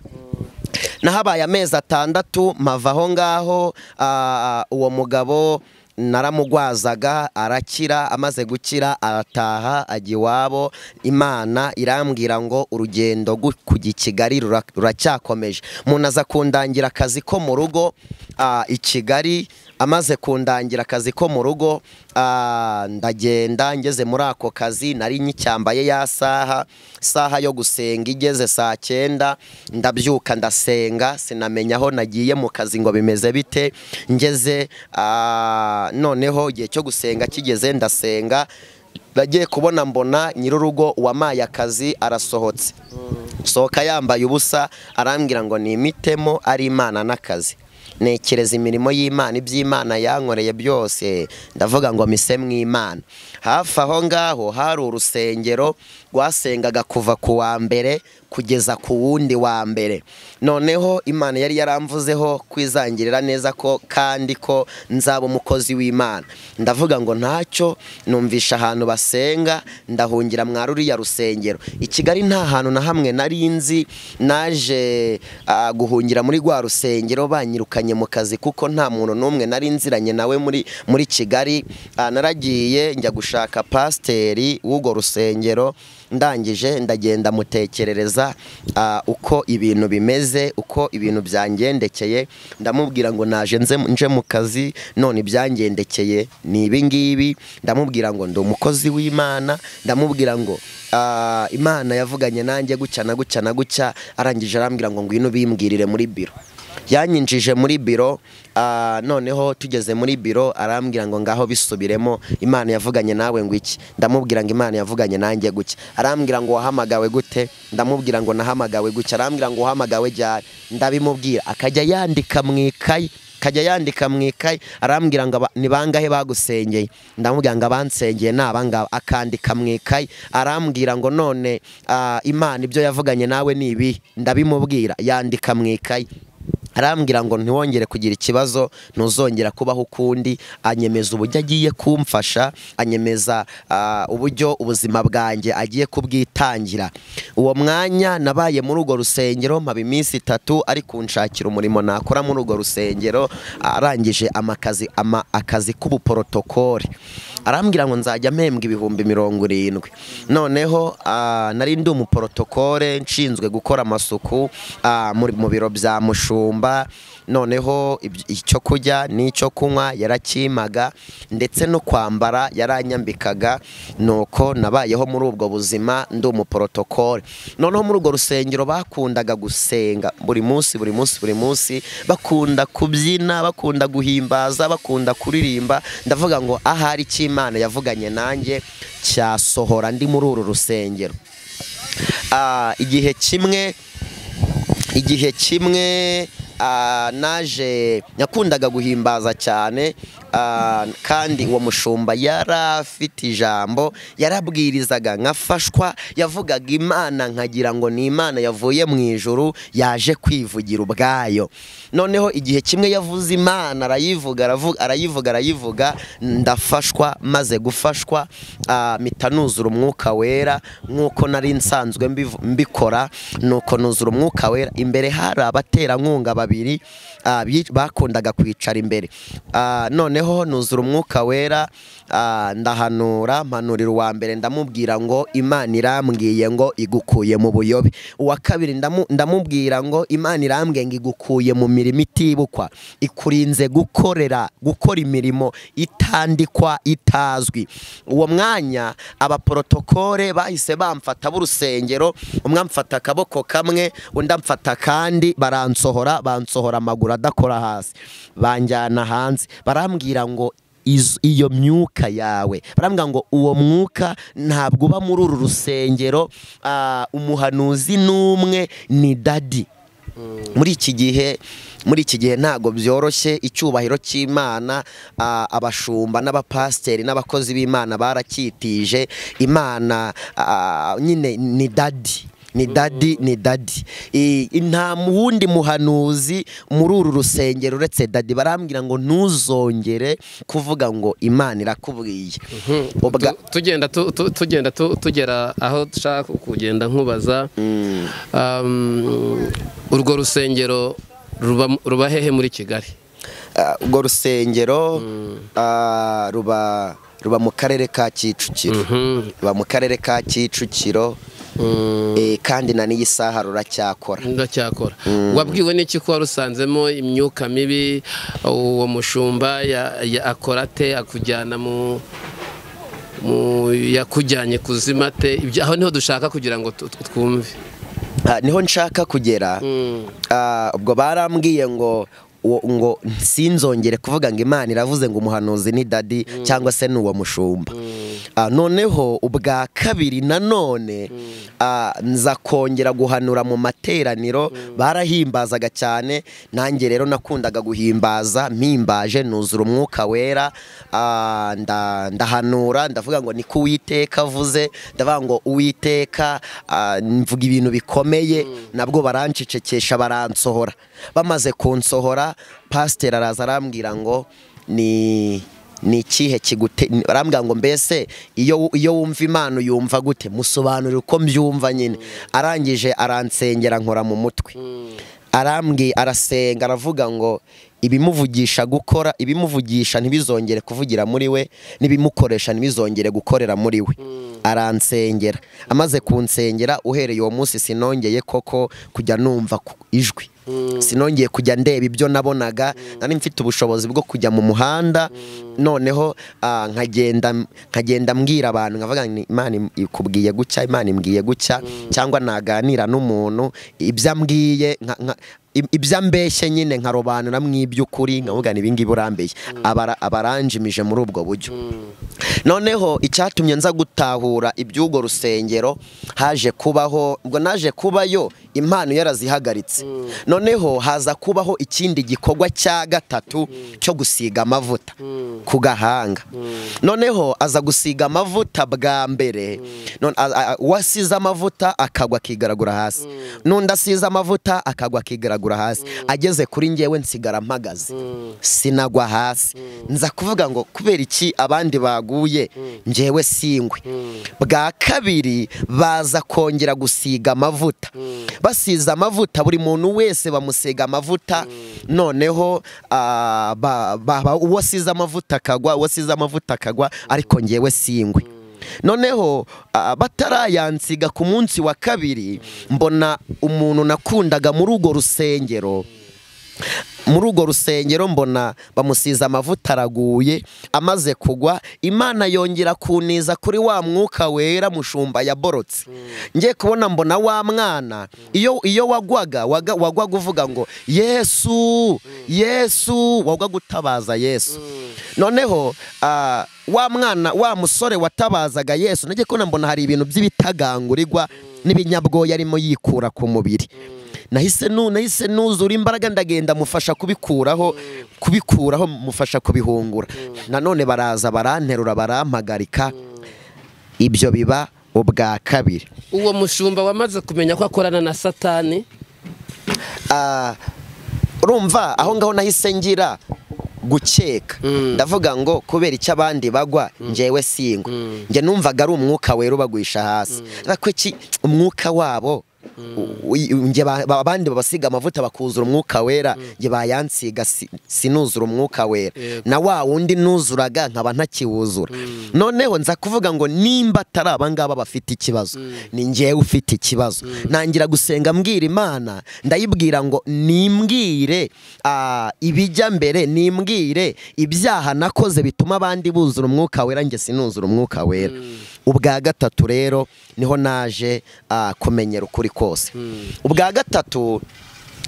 nahabaye amezi atandatu mpava aho ngaho ah, uwo mugabo naramugwazaga arakira amaze gukira arataha ajya iwabo imana irambwira ngo urugendo gu- kujya i kigali rura- ruracyakomeje umuntu aza kundangira akazi ko mu rugo ah, i kigali amaze kundangira akazi ko mu rugo ah, ndagenda ngeze muri ako kazi nari nyicyambaye ya saha saha yo gusenga igeze saa cyenda ndabyuka ndasenga sinamenya aho nagiye mu kazi ngo bimeze bite ngeze ah, noneho igihe cyo gusenga kigeze ndasenga ndagiye kubona mbona nyir'urugo wamaye akazi arasohotse sohoka yambaye ubusa arambwira ngo ni imitemo ari imana n'akazi nekereza imirimo y'imana iby'imana yankoreye byose ndavuga ngo mise mw'imana hafi aho ngaho hari urusengero rwasengaga kuva ku wa mbere kugeza ku wundi wa mbere noneho imana yari yaramvuzeho kwizangirira neza ko kandi ko nzaba umukozi w'imana ndavuga ngo ntacyo numvisha ahantu basenga ndahungira mwa ruriya rusengero i kigali nta hantu na hamwe nari nzi naje ah, guhungira muri rwa rusengero banyirukanye mu kazi kuko nta muntu n'umwe nari nziranye nawe muri muri kigali Ah, naragiye njya gushaka pasiteri w'urwo rusengero ndangije ndagenda mutekerereza ah, uko ibintu bimeze uko ibintu byangendekeye ndamubwira ngo naje nze- nje mu kazi none ibyangendekeye ni ibi ngibi ndamubwira ngo ndi umukozi w'imana ndamubwira ngo ah, imana yavuganye nanjye gutya na gutya na gutya arangije arambwira ngo ngwino bimbwirire muri biro yanyinjije muri biro ah, noneho tugeze muri biro arambwira ngo ngaho bisubiremo imana yavuganye nawe ngo iki ndamubwira ngo imana yavuganye nanjye gutya arambwira ngo wahamagawe gute ndamubwira ngo nahamagawe gutya arambwira ngo wahamagawe ryari ndabimubwira akajya yandika mu ikayi akajya yandika mu ikayi arambwira ngo aba- ni bangahe bagusengeye ndamubwira ngo abansengeye ni abangaba akandika mu ikayi arambwira ngo none ah, imana ibyo yavuganye nawe ni ibi ndabimubwira yandika mu ikayi arambwira ngo ntiwongere kugira ikibazo ntuzongera kubaho ukundi anyemeza uburyo agiye kumfasha anyemeza ah, uburyo ubuzima bwanjye agiye kubwitangira uwo mwanya nabaye muri urwo rusengero mpaba iminsi itatu ari kunshakira umurimo nakora muri urwo rusengero arangije amakazi ama, akazi k'ubuporotokore arambwira ngo nzajya mpembwa ibihumbi mirongo irindwi noneho ah, nari ndi umuporotokore nshinzwe gukora amasuku ah, muri- mu biro bya mushumba noneho ibyo- icyo kurya n'icyo kunywa yarakimaga ndetse no kwambara yaranyambikaga nuko nabayeho muri ubwo buzima ndi umuporotokore noneho muri urwo rusengero bakundaga gusenga buri munsi buri munsi buri munsi bakunda kubyina bakunda guhimbaza bakunda kuririmba ndavuga ngo ahari icyo imana yavuganye nanjye cyasohora ndi muri uru rusengero Ah, igihe kimwe igihe kimwe ah, naje nakundaga guhimbaza cyane ah, kandi uwo mushumba yari afite ijambo yarabwirizaga nkafashwa yavugaga imana nkagira ngo ni imana yavuye mu ijuru yaje kwivugira ubwayo noneho igihe kimwe yavuze imana arayivuga aravu- arayivuga arayivuga ndafashwa maze gufashwa ah, mpita nuzura umwuka wera nk'uko nari nsanzwe mbivu- mbikora nuko nuzura umwuka wera imbere hari abaterankunga babiri ah, bi- bakundaga kwicara imbere Ah, noneho nuzura umwuka wera ah, ndahanura mpanurira uwa mbere ndamubwira ngo imana irambwiye ngo igukuye mu buyobe uwa kabiri ndamu- ndamubwira ngo imana irambwiye ngo igukuye mu mirimo itibukwa ikurinze gukorera gukora imirimo itandikwa itazwi uwo mwanya abaporotokore bahise bamfata b'urusengero umwe amfata akaboko kamwe undi amfata akandi baransohora bansohora amaguru adakora hasi banjyana hanze barambwira ngo iz- iyo myuka yawe barambwira ngo uwo mwuka ntabwo uba muri uru rusengero ah, umuhanuzi n'umwe ni dadi muri iki gihe muri iki gihe ntabwo byoroshye icyubahiro cy'imana ah, abashumba n'abapasiteri n'abakozi b'imana baracyitije imana ah, nyine ni dadi ni dadi ni dadi I- i- nta wundi muhanuzi muri uru rusengero uretse dadi barambwira ngo ntuzongere kuvuga ngo imana irakubwiye Ubwa-
Tu- tugenda tu- tu- tugenda tu- tugera aho dushaka kugenda nkubaza Um, urwo rusengero ruba- ruba hehe muri kigali
Ah, urwo rusengero ah, ruba ruba mu karere ka kicukiro
Mhm.
ruba mu karere ka kicukiro
Mm,
eh, kandi na n'iyi saha ruracyakora
ndacyakora wabwiwe n'iki ko warusanzemo imyuka mibi uwo mushumba ya- ya- akora ate akujyana mu mu- yakujyanye kuzima te Ibyo- aho niho dushaka kugira ngo tu- tu- twumve
Ah, niho nshaka kugera
Mm.
Ah, ubwo barambwiye ngo uwo- ngo sinzongere kuvuga ngo imana iravuze ngo umuhanuzi ni dadi cyangwa se ni uwo mushumba Ah, noneho ubwa kabiri nanone ah, nza kongera guhanura mu materaniro barahimbazaga cyane nanjye rero nakundaga guhimbaza mpimbaje nuzura umwuka wera ah, nda- ndahanura ndavuga ngo niko uwiteka avuze ndavuga ngo uwiteka ah, mvuga ibintu bikomeye nabwo barancecekesha baransohora bamaze kunsohora pasiteri araza arambwira ngo ni ni ikihe kigute barambwira ngo mbese iyo iyo wumva imana uyumva gute musobanurire uko mbyumva nyine arangije aransengera nkora mu mutwe arambwi arasenga aravuga ngo ibimuvugisha gukora ibimuvugisha ntibizongere kuvugira muri we n'ibimukoresha ntibizongere gukorera muri we aransengera amaze kunsengera uhereye uwo munsi sinongeye koko kujya numva ku- ijwi sinongeye kujya ndeba ibyo nabonaga nari mfite ubushobozi bwo kujya mu muhanda noneho ah, nkagenda nkagenda mbwira abantu nkavuga ngo imana im- ikubwiye gucya imana imbwiye gucya cyangwa naganira n'umuntu ibyo ambwiye nka- nka- i- ibyo ambeshye nyine nkarobanura mu iby'ukuri nkavuga ngo ibi ngibi urambeshye Abara- abaranjimije muri ubwo buryo noneho icyatumye nza gutahura iby'urwo rusengero haje kubaho ubwo naje kubayo impano yarazihagaritse noneho haza kubaho ikindi gikorwa cya gatatu cyo gusiga amavuta ku gahanga noneho aza gusiga amavuta bwa mbere None- a- a- uwasize amavuta akagwa akigaragura hasi n'undi asize amavuta akagwa akigaragura hasi ageze kuri ngewe nsigara mpagaze sinagwa hasi nza kuvuga ngo kubera iki abandi baguye ngewe singwe bwa kabiri baza kongera gusiga amavuta basize amavuta buri muntu wese bamusiga amavuta noneho ah, ba- ba- ba- uwo asize amavuta akagwa uwo asize amavuta akagwa ariko ngewe singwe noneho ah, batarayansiga ku munsi wa kabiri mbona umuntu nakundaga muri urwo rusengero muri urwo rusengero mbona bamusize amavuta araguye amaze kugwa imana yongera kuniza kuri wa mwuka wera mushumba yaborotse ngiye kubona mbona wa mwana iyo iyo wagwaga waga- wagwaga uvuga ngo yesu yesu wagwaga gutabaza yesu noneho ah, wa mwana wa musore watabazaga yesu ngiye kubona mbona hari ibintu by'ibitagangurirwa n'ibinyabwoya arimo yikura ku mubiri nahise nu nahise nuzura imbaraga ndagenda mufasha kubikuraho kubikuraho mufasha kubihungura nanone baraza baranterura barampagarika ibyo biba ubwa kabiri
uwo mushumba wamaze kumenya ko akorana na satani
Ah, urumva aho ngaho nahise ngira gukeka ndavuga ngo kubera icyo abandi bagwa ngewe singwa njye numvaga ari umwuka wera ubagwisha hasi ariko iki umwuka wabo u- u- njye ba- ba- abandi babasiga amavuta bakuzura umwuka wera njye bayansiga si- sinuzura umwuka wera
Yego.
na wa wundi nuzuraga nkaba ntakiwuzura noneho nza kuvuga ngo nimba atari abangaba bafite ikibazo ni njyewe ufite ikibazo ntangira gusenga mbwira imana ndayibwira ngo nimbwire ah, ibijya mbere nimbwire ibyaha nakoze bituma abandi buzura umwuka wera njye sinuzura umwuka wera ubwa gatatu rero niho naje ah, kumenyera ukuri kose ubwa gatatu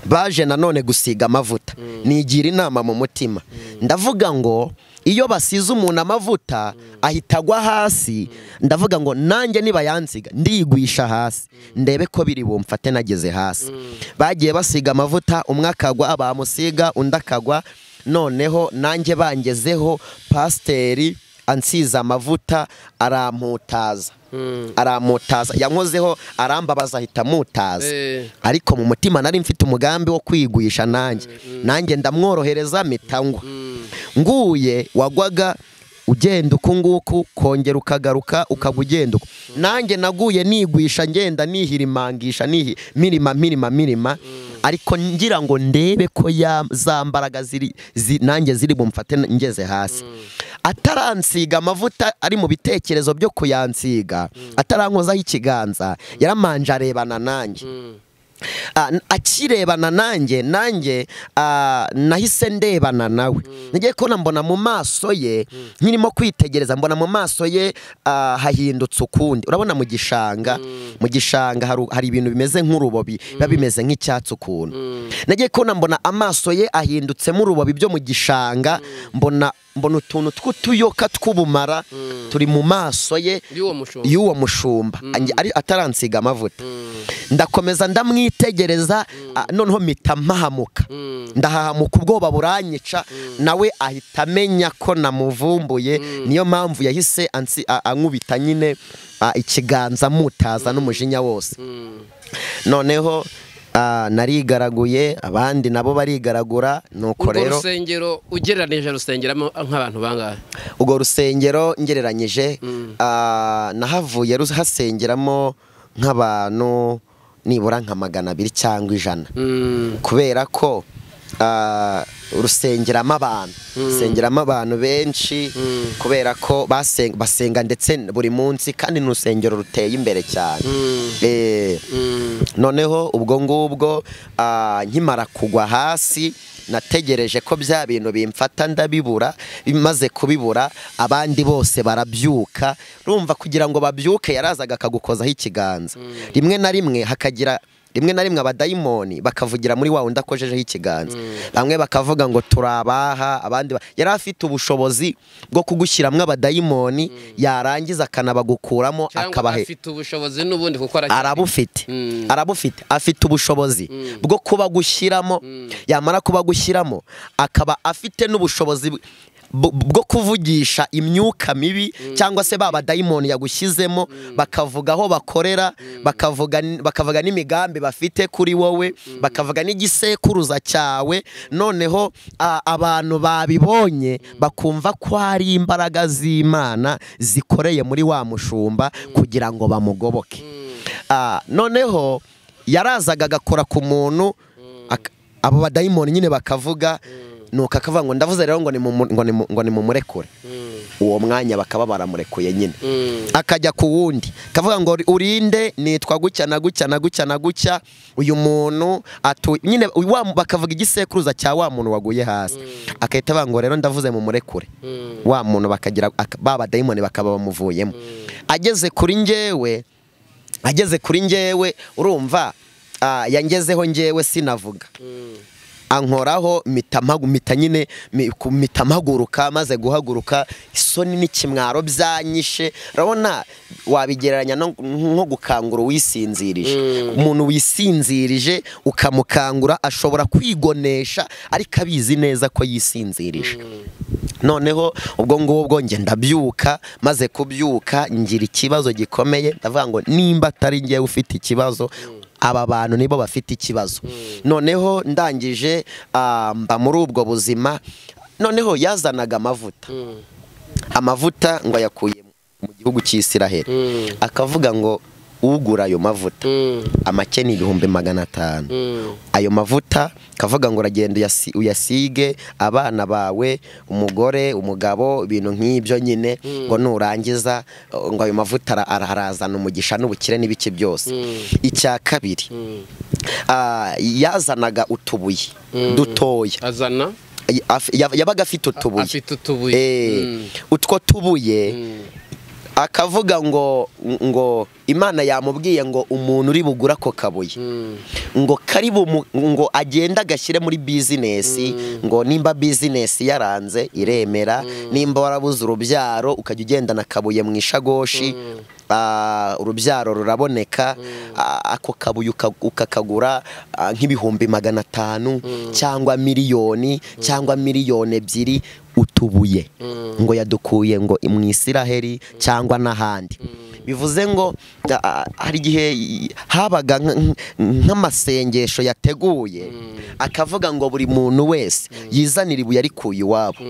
baje nanone gusiga amavuta nigira inama mu mutima ndavuga ngo iyo basize umuntu amavuta ahita agwa hasi ndavuga ngo nanjye nibayansiga ndigwisha hasi ndebe ko biri bumfate nageze hasi bagiye basiga amavuta umwe akagwa bamusiga undi akagwa noneho nanjye bangezeho pasiteri ansize amavuta aramputaza aramputaza yankozeho arambabaza ahita amutaza
Eh.
ariko mu mutima nari mfite umugambi wo kwigwisha nanjye nanjye ndamworohereza mitangwa nguye wagwaga ugenda uku nguku kongera ukagaruka ukaba ugenda uku nanjye naguye nigwisha ngenda nihirimangisha nihi mirima mirima mirima ariko ngira ngo ndebe ko ya za mbaraga ziri zi, nanjye ziri bumfate ngeze hasi ataransiga amavuta ari mu bitekerezo byo kuyansiga atarankozaho ikiganza yaramanje arebana nanjye Ah, n- akirebana nanjye nanjye ah, nahise ndebana nawe ngiye kubona mbona mu maso ye nkirimo kwitegereza mbona mu maso ye ah, hahindutse ukundi urabona mu gishanga mu gishanga haru- hari ibintu bimeze nk'urubobi biba bimeze nk'icyatsi ukuntu nagiye kubona mbona amaso ye ahindutsemo urubobi byo mu gishanga mbona mbona utuntu tw'utuyoka tw'ubumara turi mu maso ye
y'uwo mushumba
y'uwo mushumba ange- ari ataransiga amavuta ndakomeza ndamwitegereza ah, noneho mpita mpahamuka ndahahamuka ubwoba buranyica nawe ahita amenya ko namuvumbuye niyo mpamvu yahise ansi- a- ankubita nyine ah, ikiganza mutaza n'umujinya wose noneho ah, narigaraguye abandi nabo barigaragura nuko
urwo
rero
rusengero ugereranije rusengeramo nk'abantu bangahe
urwo rusengero ngereranyije ah, nahavuye rus- hasengeramo nk'abantu nibura nka magana abiri cyangwa ijana
Mm,
kubera ko ah, rusengeramo abantu rusengeramo abantu benshi kubera ko basen- basenga ndetse buri munsi kandi ni urusengero ruteye imbere cyane Eh,
mm,
noneho ubwo ngubwo ah, nkimara kugwa hasi nategereje ko bya bintu bimfata ndabibura bimaze kubibura abandi bose barabyuka rumva kugira ngo babyuke yarazaga akagukozaho ikiganza rimwe na rimwe hakagira rimwe na rimwe abadayimoni bakavugira muri wa wundi akojejeho ikiganza bamwe bakavuga ngo turabaha abandi ba- yari afite ubushobozi bwo kugushyiramo abadayimoni yarangiza akanabagukuramo
cyangwa
akabahe
afite ubushobozi n'ubundi kuko
arabufite
Mm.
arabufite afite ubushobozi bwo kuba gushyiramo yamara kuba gushyiramo akaba afite n'ubushobozi bu- bu- bwo kuvugisha imyuka mibi cyangwa se ba badayimoni yagushyizemo bakavuga aho bakorera bakavuga n- bakavuga n'imigambi bafite kuri wowe bakavuga n'igisekuruza cyawe noneho a- abantu babibonye bakumva ko hari imbaraga z'imana zikoreye muri wa mushumba kugira ngo bamugoboke Ah, noneho yarazaga agakora ku muntu ak- abo badayimoni nyine bakavuga nuko akavuga ngo ndavuze rero ngo nimumu- ngo nimu- ngo nimumurekure uwo mwanya bakaba baramurekuye nyine akajya ku wundi akavuga ngo urinde nitwa gutya na gutya na gutya na gutya uyu muntu atu nyine uyu wa- bakavuga igisekuruza cya wa muntu waguye hasi agahita avuga ngo rero ndavuze mumurekure wa muntu bakagira ak- ba badayimoni bakaba bamuvuyemo ageze kuri njyewe ageze kuri njyewe urumva ah, yangezeho njyewe sinavuga ankoraho mitamagu mita nyine mi- ku- mitamaguruka maze guhaguruka isoni n'ikimwaro byanyishe urabona wabigereranya no- nko gukangura uwisinzirije umuntu wisinzirije ukamukangura ashobora kwigonesha ariko abizi neza ko yisinzirije noneho ubwo ngubwo bwo njye ndabyuka maze kubyuka ngira ikibazo gikomeye ndavuga ngo nimba atari njyewe ufite ikibazo aba bantu nibo bafite ikibazo noneho ndangije ah, mba muri ubwo buzima noneho yazanaga amavuta amavuta ngo ayakuye mu gihugu cy'isiraheli akavuga ngo ugura ayo mavuta amake ni ibihumbi magana atanu ayo mavuta kavuga ngo uragenda uyasi- uyasige abana bawe umugore umugabo ibintu nk'ibyo nyine ngo nurangiza uh, ngo ayo mavuta ara- ara- arazana umugisha n'ubukire n'ibiki byose icya kabiri ah, yazanaga utubuye dutoya
azana
Ay- af- yab- yabaga afite utubuye
afite utubuye
Eh,
Mm.
utwo tubuye akavuga ngo ngo imana yamubwiye ngo umuntu uri bugura ako kabuye ngo kari bumu- ngo agenda agashyire muri bizinesi ngo nimba bizinesi yaranze iremera nimba warabuze urubyaro ukajya ugendana akabuye mu ishagoshi ah, urubyaro ruraboneka ah, ako kabuye uka- ukakagura ah, nk'ibihumbi magana atanu cyangwa miliyoni cyangwa miliyoni ebyiri utubuye ngo yadukuye ngo mu isiraheli cyangwa n'ahandi bivuze ngo a- a- hari igihe i- habaga nk- nk- nk'amasengesho yateguye akavuga ngo buri muntu wese yizanira ibuye arikuye iwabo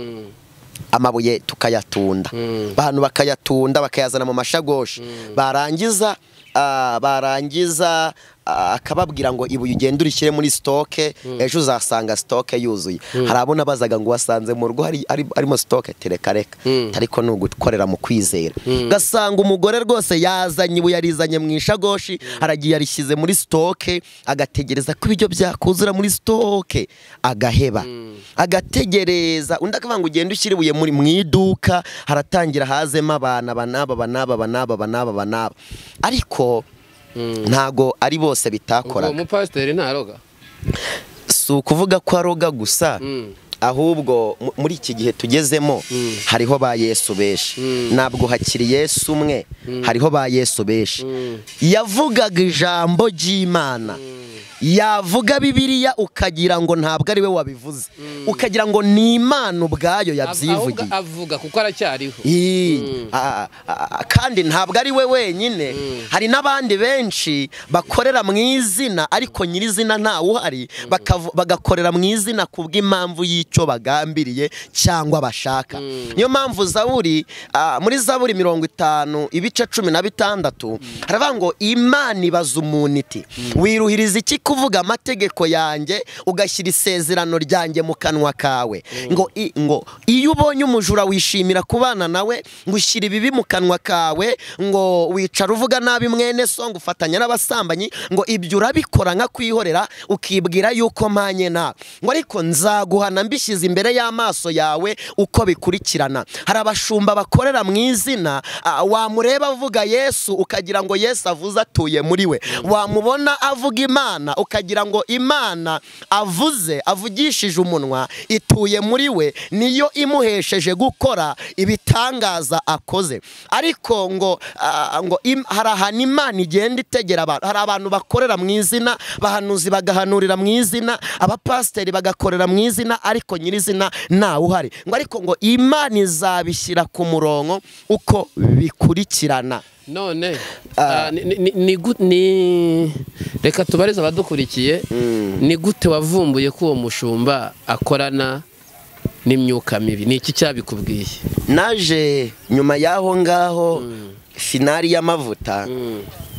amabuye tukayatunda abantu bakayatunda bakayazana mu mashagoshi barangiza ah, barangiza ah, akababwira ngo ibuye ugende urishyire muri sitoke ejo uzasanga sitoke yuzuye hari abo nabazaga ngo wasanze mu rugo hari- hari- harimo sitoke tereka reka ariko ni ugukorera mu kwizera gasanga umugore rwose yazanye ibuye arizanye mu ishagoshi aragiye yarishyize muri sitoke agategereza ko ibiryo byakuzura muri sitoke agaheba agategereza undi akavuga ngo ugende ushyire ibuye muri mu iduka haratangira hazemo abana banaba banaba banaba banaba banaba ariko ntago ari bose
ubwo
bitakoraga
umupasiteri ntaroga
si ukuvuga ko aroga gusa
Mm.
ahubwo mu- muri iki gihe tugezemo hariho ba yesu benshi ntabwo hakiri yesu umwe hariho ba yesu benshi yavugaga ijambo ry'imana yavuga bibiriya ukagira ngo ntabwo ari we wabivuze ukagira ngo ni imana ubwayo yabyivugiye
Ahubwo avuga kuko aracyariho
Ii, a- a- a- kandi ntabwo ari we wenyine hari n'abandi benshi bakorera mu izina ariko nyirizina ntawe uhari bakavu- bagakorera mu izina ku bw'impamvu y'icyo bagambiriye cyangwa bashaka niyo mpamvu zaburi ah, muri zaburi mirongo itanu ibice cumi na bitandatu haravuga ngo imana ibaza umuntu iti wiruhiriza iki ko kuvuga amategeko yanjye ugashyira isezerano ryanjye mu kanwa kawe ngo i- ngo iyo ubonye umujura wishimira kubana nawe ngo ushyira ibibi mu kanwa kawe ngo wicara uvuga nabi mwene so ngo ufatanya n'abasambanyi ngo ibyo urabikora nka kwihorera ukibwira yuko mpanye nawe ngo ariko nzaguhana mbishyize imbere y'amaso yawe uko bikurikirana hari abashumba bakorera mu izina ah, wamureba avuga yesu ukagira ngo yesu avuze atuye muri we wamubona avuga imana ukagira ngo imana avuze avugishije umunwa ituye muri we niyo imuhesheje gukora ibitangaza akoze ariko ngo ah, ngo im- hari ahantu imana igenda itegera abantu hari abantu bakorera mu izina bahanuzi bagahanurira mu izina abapasiteri bagakorera mu izina ariko nyirizina ntawe uhari ngo ariko ngo imana izabishyira ku murongo uko bikurikirana
none ah, ni- ni- ni- ni gu- ni- reka tubarize abadukurikiye ni gute wavumbuye ko uwo mushumba akorana n'imyuka mibi ni iki cyabikubwiye
naje nyuma y'aho ngaho finari y'amavuta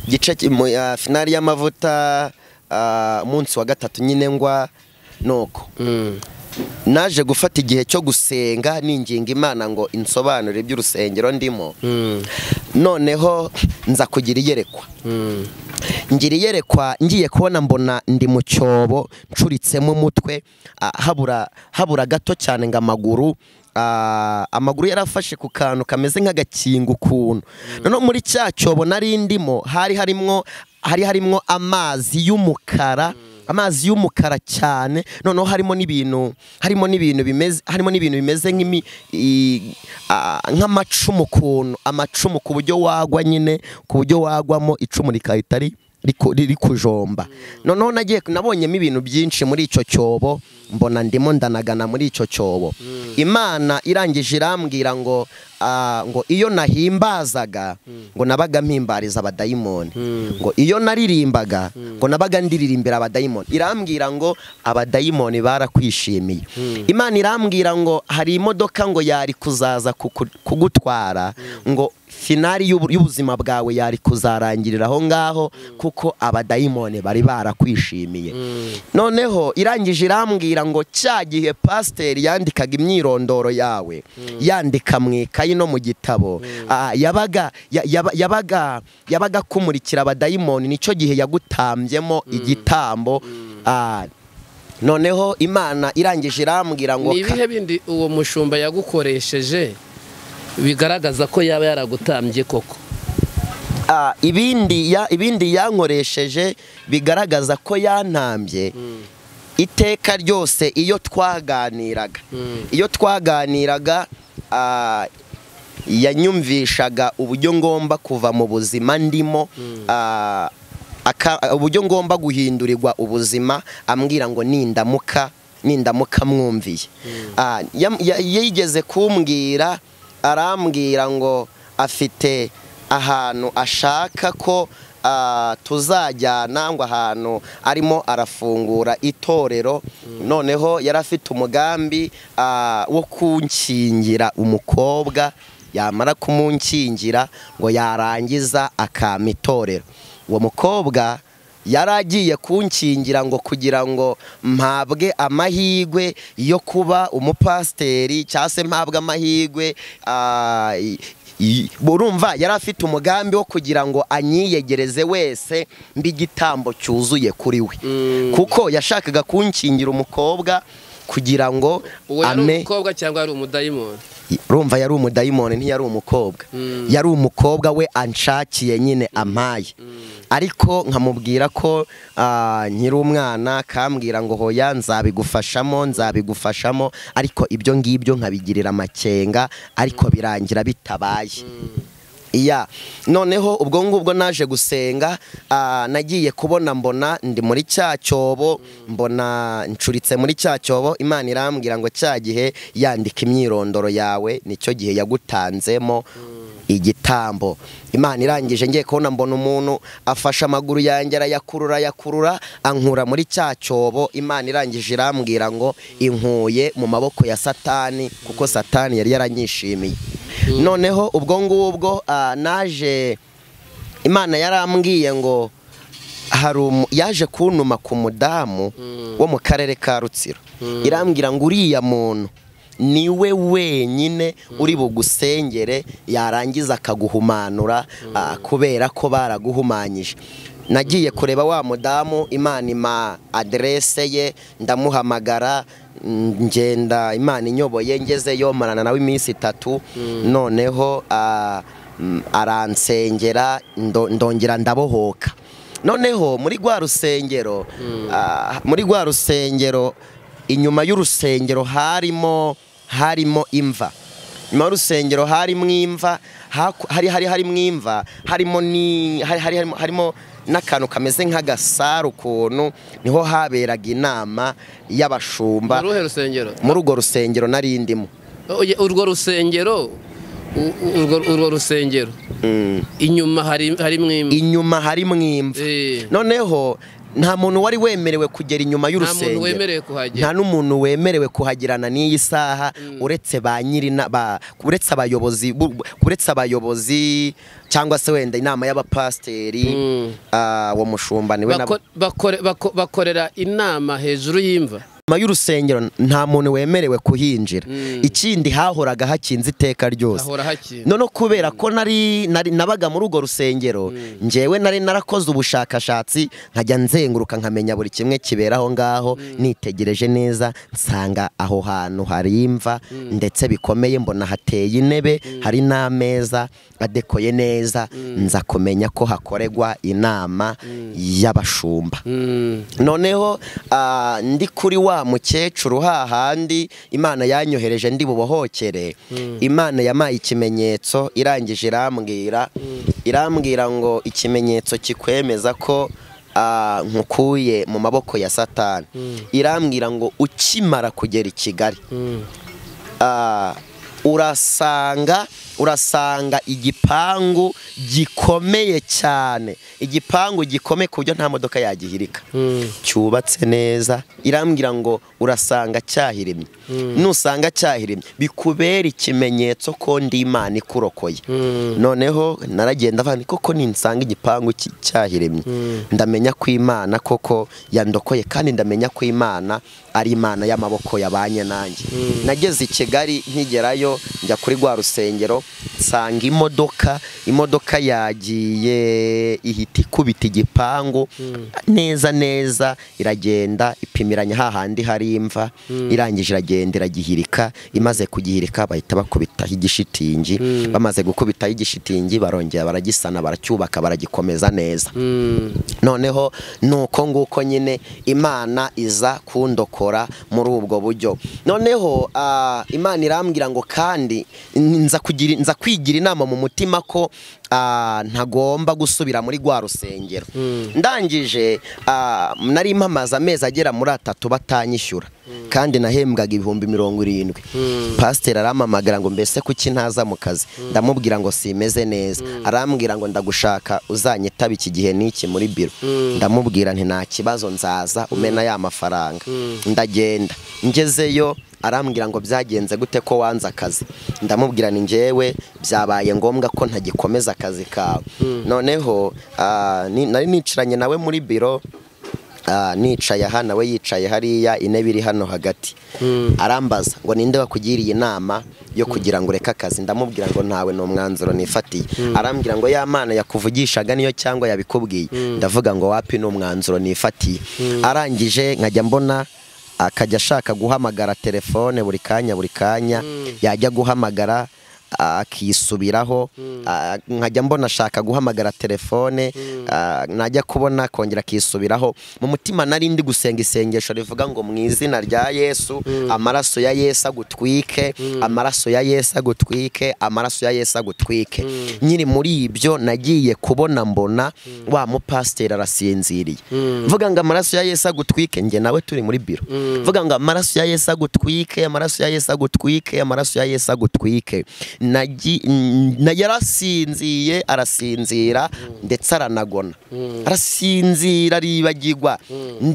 igice ki- mu- ah, finari y'amavuta ah, munsi wa gatatu nyine ngwa nuko
Mm.
naje gufata igihe cyo gusenga ninginga imana ngo insobanure iby'urusengero ndimo
Mm.
noneho nza kugira iyerekwa
Mm.
ngira iyerekwa ngiye kubona mbona ndi mu cyobo ncuritsemo umutwe ah, habura habura gato cyane ngo amaguru ah, amaguru yarafashe ku kantu kameze nk'agakinga ukuntu noneho muri cya cyobo nari ndimo hari harimo hari harimo amazi y'umukara amazi y'umukara cyane noneho harimo n'ibintu harimo n'ibintu bimeze harimo n'ibintu bimeze nk'imi i- a- nk'amacumu ukuntu amacumu ku buryo wagwa nyine ku buryo wagwamo icumu rikahita ri- riku- riri kujomba noneho nagiye nabonyemo ibintu byinshi muri icyo cyobo mbona ndimo ndanagana muri icyo cyobo imana irangije irambwira ngo ah, ngo iyo nahimbazaga ngo nabaga mpimbariza abadayimoni ngo iyo naririmbaga ngo nabaga ndiririmbira abadayimoni irambwira ngo abadayimoni barakwishimiye imana irambwira ngo hari imodoka ngo yari kuzaza kuku- kugutwara ngo finari y'ubu- y'ubuzima bwawe yari kuzarangirira aho ngaho kuko abadayimoni bari barakwishimiye noneho irangije irambwira ngo cya gihe pasiteri yandikaga imyirondoro yawe yandika mu ikayi no mu gitabo ah, yabaga ya- yaba- yabaga yabaga akumurikira abadayimoni nicyo gihe yagutambyemo igitambo ah, noneho imana irangije irambwira ngo
ni
ka-
ibihe bindi uwo mushumba yagukoresheje bigaragaza ko yaba yaragutambye koko
Ah, ibindi ya- ibindi yankoresheje bigaragaza ko yantambye iteka ryose iyo twaganiraga
Mm.
iyo twaganiraga ah, yanyumvishaga uburyo ngomba kuva mu buzima ndimo ah, aka- uburyo ngomba guhindurirwa ubuzima ambwira ngo nindamuka nindamuka mwumviye Ah, yam- ya- yigeze kumbwira arambwira ngo afite ahantu ashaka ko ah, tuzajyana ngo ahantu arimo arafungura itorero noneho yari afite umugambi ah, wo kunkingira umukobwa yamara kumunkingira ngo yarangiza akampa itorero uwo mukobwa yari agiye kunkingira ngo kugira ngo mpabwe amahirwe yo kuba umupasiteri cyangwa se mpabwe amahirwe ah, y- y- burumva yari afite umugambi wo kugira ngo anyiyegereze wese mbigitambo cyuzuye kuri we kuko yashakaga kunkingira umukobwa kugira ngo
uwo yari
ame
umukobwa cyangwa yari umudayimoni
rumva yari umudayimoni ntiyari umukobwa yari umukobwa we anshakiye nyine ampaye ariko nkamubwira ko ah, nkiri umwana kambwira ngo hoya nzabigufashamo nzabigufashamo ariko ibyo ngibyo nkabigirira amakenga ariko birangira bitabaye iya noneho ubwo ngubwo naje gusenga ah, nagiye kubona mbona ndi muri cya cyobo mbona ncuritse muri cya cyobo imana irambwira ngo cya gihe yandika imyirondoro yawe nicyo gihe yagutanzemo igitambo imana irangije ngiye kubona mbona umuntu afashe amaguru yanjye arayakurura ayakurura ankura muri cya cyobo imana irangije irambwira ngo inkuye mu maboko ya satani kuko satani yari yaranyishimiye noneho ubwo ngubwo ah, naje imana yarambwiye ngo hari umu- yaje kuntuma ku mudamu wo mu karere ka rutsiro irambwira ngo uriya muntu niwe wenyine uri bugusengere yarangiza akaguhumanura ah, kubera ko baraguhumanyije nagiye kureba wa mudamu imana ima aderese ye ndamuhamagara mm, ngenda imana inyoboye ngezeyo marana nawe iminsi itatu noneho ah, mm, aransengera ndo- ndongera ndabohoka noneho muri rwa rusengero ah, muri rwa rusengero inyuma y'urusengero harimo harimo imva inyuma y'urusengero harimo imva haku- hari hari harimo imva harimo ni hari hari harimo, harimo n'akantu kameze nk'agasaru ukuntu niho haberaga inama y'abashumba
Ni uruhe rusengero
muri urwo rusengero nari ndimo
Oye, urwo rusengero u- u- urwo urwo rusengero
Mm.
inyuma hari harimo imva
inyuma harimo imva
Eh,
noneho nta muntu wari wemerewe kugera inyuma
nta muntu
y'urusengero
wemerewe kuhagera
nta n'umuntu wemerewe kuhagirana n'iyi saha uretse ba nyirina ba uretse abayobozi bu- bu- uretse abayobozi cyangwa se wenda inama y'abapasiteri
Mm.
ah, uwo mushumba niwe na-
Bako- bakore- bako- bakorera inama hejuru y'imva
nyuma y'urusengero nta muntu wemerewe kuhinjira
Mm.
ikindi hahoraga hakinze iteka ryose
hahora hakina
none kubera ko nari nari- nabaga muri urwo rusengero njyewe nari narakoze ubushakashatsi nkajya nzenguruka nkamenya buri kimwe kibera aho ngaho nitegereje neza nsanga aho hantu hari imva ndetse bikomeye mbona hateye intebe hari n'ameza adekoye neza nza kumenya ko hakorerwa inama y'abashumba
Mm.
noneho ah, ndi kuri wa mukecuru hahandi imana yanyohereje ndi bubohokere imana yamaye ikimenyetso irangije irambwira irambwira ngo ikimenyetso kikwemeza ko ah, nkukuye mu maboko ya satani irambwira ngo ukimara kugera i kigali
Mm.
ah, urasanga urasanga igipangu gikomeye cyane igipangu gikomeye ku buryo nta modoka yagihirika
Mm.
cyubatse neza irambwira ngo urasanga cyahirimye nusanga cyahirimye bikubera ikimenyetso ko ndi imana ikurokoye noneho naragenda avana koko ninsanga igipangu ki- cyahirimye ndamenya ko imana koko yandokoye kandi ndamenya ko imana ari imana y'amaboko yabanye nanjye nageze i kigali nkigerayo njya kuri rwa rusengero nsanga imodoka imodoka yagiye ihita ikubita igipangu neza neza iragenda ipimiranya hahandi hari imva irangije iragenda iragihirika imaze kugihirika bahita bakubitaho igishitingi bamaze gukubitaho igishitingi barongera baragisana baracyubaka baragikomeza neza
Mm.
noneho ni uko nguko nyine imana iza kundokora muri ubwo buryo noneho ah, imana irambwira ngo kandi nza kugira nza kwigira inama mu mutima ko ah, ntagomba gusubira muri rwa rusengero ndangije ah, nari mpamaze amezi agera muri atatu batanyishyura kandi nahembwaga ibihumbi mirongo irindwi pasiteri arampamagara ngo mbese kuki ntaza mu kazi ndamubwira ngo simeze neza arambwira ngo ndagushaka uzanyitaba iki gihe n'iki muri biro ndamubwira nti nta kibazo nzaza umena ya mafaranga ndagenda ngezeyo arambwira ngo byagenze gute ko wanze akazi ndamubwira ni ngewe byabaye ngombwa ko ntagikomeza akazi kawe noneho ah, ni- nari nicaranye nawe muri biro Ah, nicaye aha nawe yicaye hariya intebe iri hano hagati arambaza ngo ninde wakugiriye inama yo kugira ngo ureke akazi ndamubwira ngo ntawe ni umwanzuro nifatiye arambwira ngo ya mana yakuvugishaga niyo cyangwa yabikubwiye ndavuga ngo wapi ni umwanzuro nifatiye arangije nkajya mbona akajya ashaka guhamagara telefone buri kanya buri kanya yajya guhamagara akisubiraho ah, nkajya mbona ashaka guhamagara telefone ah, najya kubona akongera akisubiraho mu mutima nari ndi gusenga isengesho rivuga ngo mu izina rya yesu amaraso ya yesu agutwike amaraso ya yesu agutwike amaraso ya yesu agutwike nyiri muri ibyo nagiye kubona mbona wa mupasiteri arasinziriye vuga ngo amaraso ya yesu agutwike njye nawe turi muri biro vuga ngo amaraso ya yesu agutwike amaraso ya yesu agutwike amaraso ya yesu agutwike nagi- n- na- yarasinziye arasinzira ndetse aranagona arasinzira aribagirwa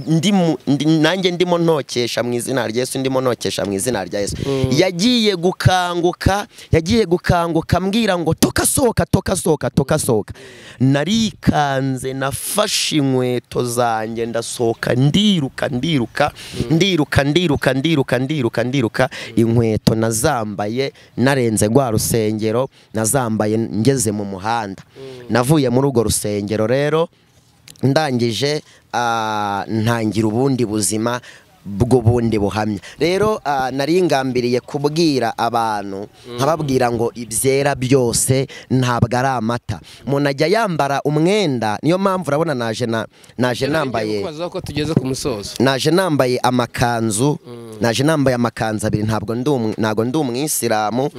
ndimo- ndi- nanjye ndimo ntokesha mu izina rya yesu ndimo ntokesha mu izina rya yesu yagiye gukanguka yagiye gukanguka mbwira ngo tokasohoka tokasohoka tokasohoka narikanze nafashe inkweto zanjye ndasohoka ndiruka ndiruka ndiruka ndiruka ndiruka ndiruka ndiruka inkweto nazambaye narenze rwa rusengero nazambaye ngeze mu muhanda navuye muri urwo rusengero rero ndangije ah, ntangira ubundi buzima bw'ubundi buhamya rero ah, nari ngambiriye kubwira abantu nkababwira ngo ibyera byose ntabwo ari amata umuntu ajya yambara umwenda niyo mpamvu urabona naje na- naje nambaye
kubaza ko tugeze ku musozo
naje nambaye amakanzu naje nambaye amakanzu abiri ntabwo ndi umu- ntabwo ndi umwisilamu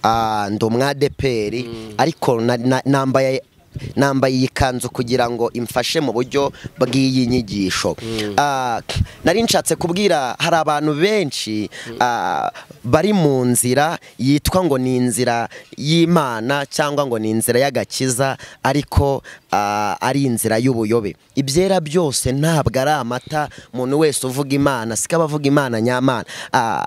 ah, ndi umwadeperi ariko na- na- nambaye nambaye iyi kanzu kugira ngo imfashe mu buryo bw'iyi nyigisho Ah, nari nshatse kubwira hari abantu benshi ah, bari mu nzira yitwa ngo ni inzira y'imana cyangwa ngo ni inzira y'agakiza ariko ah, ari inzira y'ubuyobe ibyera byose ntabwo ari amata umuntu wese uvuga imana siko aba avuga imana nyamana Ah,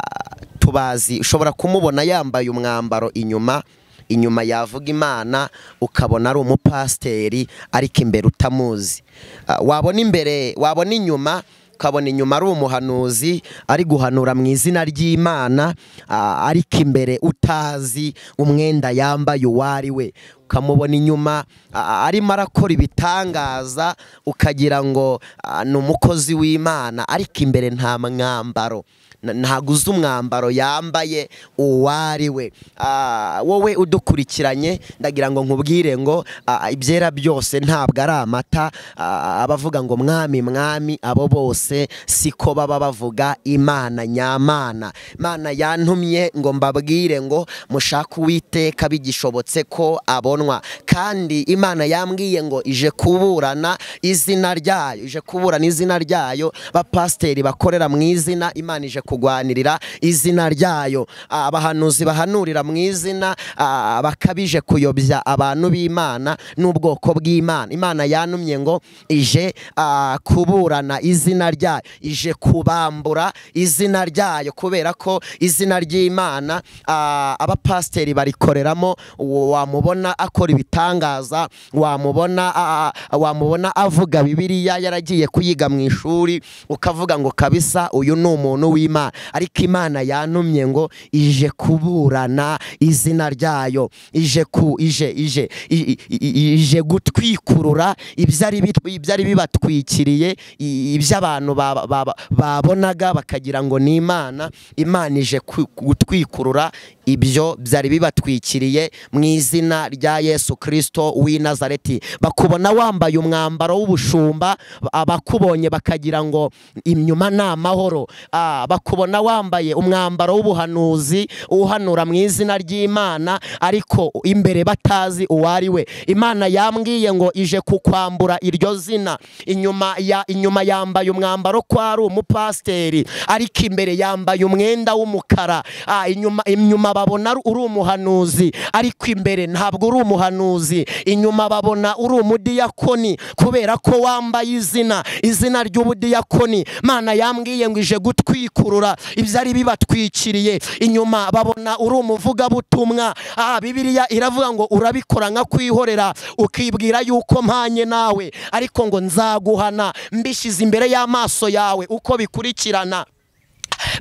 tubazi ushobora kumubona yambaye umwambaro inyuma inyuma yavuga imana ukabona ari umupasiteri ariko imbere utamuzi Ah, wabona imbere wabona inyuma ukabona inyuma ari umuhanuzi ari guhanura mu izina ry'imana ah, ariko imbere utazi umwenda yambaye uwo ari we ukamubona inyuma ah, arimo arakora ibitangaza ukagira ngo ah, ni umukozi w'imana ariko imbere nta mwambaro Na- ntabwo uzi umwambaro yambaye uwo ari we Ah, wowe udukurikiranye ndagira ngo nkubwire ngo ah, ibyera byose ntabwo ari amata Ah, abavuga ngo mwami mwami abo bose siko baba bavuga imana nyamana imana yantumye ngo mbabwire ngo mushake uwiteka bigishobotse ko abonwa kandi imana yambwiye ngo ije kuburana izina ryayo ije kuburana izina ryayo bapasiteri bakorera mu izina imana ije kugwanirira izina ryayo Ah, abahanuzi bahanurira mu izina ah, bakabije kuyobya abantu b'imana n'ubwoko bw'imana imana yanumye ngo ije ah, kuburana izina ryayo ije kubambura izina ryayo kubera ko izina ry'imana ah, abapasiteri barikoreramo uwo wamubona akora ibitangaza wamubona ah, ah, wamubona avuga bibiliya yaragiye kuyiga mu ishuri ukavuga ngo kabisa uyu ni umuntu w'imana ariko imana yantumye ngo ije kuburana izina ryayo ije ku ije ije i- i- i- ije gutwikurura ibyari bitwi- ibyari bibatwikiriye i- ibyo abantu ba- ba- ba- babonaga bakagira ngo ni imana imana ije ku- gutwikurura ibyo byari bibatwikiriye mu izina rya yesu kirisito w'i nazareti bakubona wambaye umwambaro w'ubushumba abakubonye bakagira ngo inyuma ni amahoro Ah, bakubona wambaye umwambaro w'ubuhanuzi uhanura mu izina ry'imana ariko imbere batazi uwo ari we imana yambwiye ngo ije kukwambura iryo zina inyuma ya inyuma yambaye umwambaro ko ari umupasiteri ariko imbere yambaye umwenda w'umukara Ah, inyuma inyuma babona ari- uri umuhanuzi ariko imbere ntabwo uri umuhanuzi inyuma babona uri umudiyakoni kubera ko wambaye izina izina ry'ubudiyakoni mana yambwiye ngo ije gutwikurura ibyari bibatwikiriye inyuma babona uri umuvugabutumwa ah, bibiliya iravuga ngo urabikora nka kwihorera ukibwira yuko mpanye nawe ariko ngo nzaguhana mbishyize imbere y'amaso yawe uko bikurikirana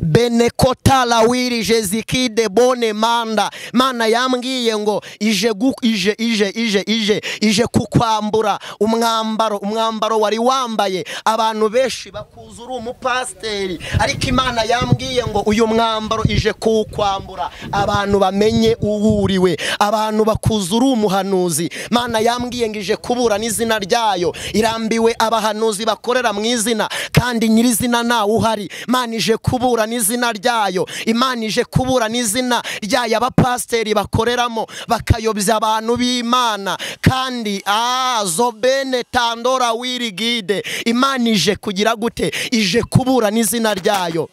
benekotala wiri jezikide bone manda mana yambwiye ngo ije gu- ije ije ije ije ije kukwambura umwambaro umwambaro wari wambaye abantu benshi bakuza uri umupasiteri ariko imana yambwiye ngo uyu mwambaro ije kuwukwambura abantu bamenye uwuriwe abantu bakuza uri umuhanuzi mana yambwiye ngo ije kubura n'izina ryayo irambiwe abahanuzi bakorera mu izina kandi nyirizina ntawe uhari imana ije kubura n'izina ryayo imana ije kubura n'izina ryayo abapasiteri bakoreramo bakayobya abantu b'imana kandi ah, zobene tandora wirigide imana ije kugira gute ije kubura n'izina ryayo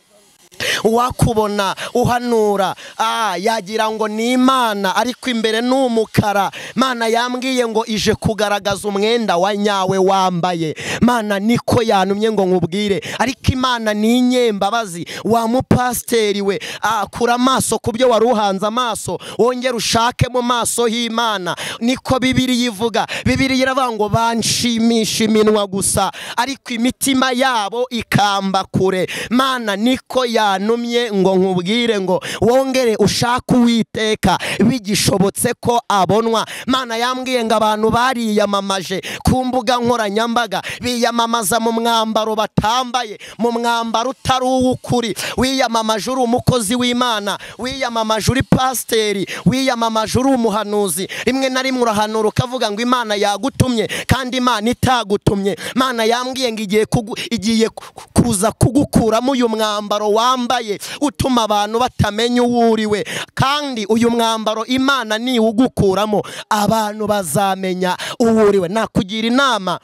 uwakubona uhanura ah, yagira ngo ni imana ariko imbere ni umukara mana yambwiye ngo ije kugaragaza umwenda wa nyawe wambaye mana niko yantumye ngo nkubwire ariko imana ni inyembabazi wa mupasiteri we ah, kura amaso ku byo wari uhanze amaso wongere ushake mu maso h'imana niko bibiri yivuga bibiri iravuga ngo banshimisha iminwa gusa ariko imitima yabo ikamba kure mana niko yanumye ngo nkubwire ngo wongere ushake uwiteka bigishobotse ko abonwa mana yambwiye ngo abantu bariyamamaje ku mbuga nkoranyambaga biyamamaza mu mwambaro batambaye mu mwambaro utari uw'ukuri wiyamamaje uri umukozi w'imana wiyamamaje uri pasiteri wiyamamaje uri umuhanuzi rimwe na rimwe urahanura ukavuga ngo imana yagutumye kandi imana itagutumye mana yambwiye ngo igiye kugu- igiye ku- ku- kuza kugukuramo uyu mwambaro wambaye utuma abantu batamenya uwo uriwe kandi uyu mwambaro imana niwugukuramo abantu bazamenya uwo uriwe nakugira inama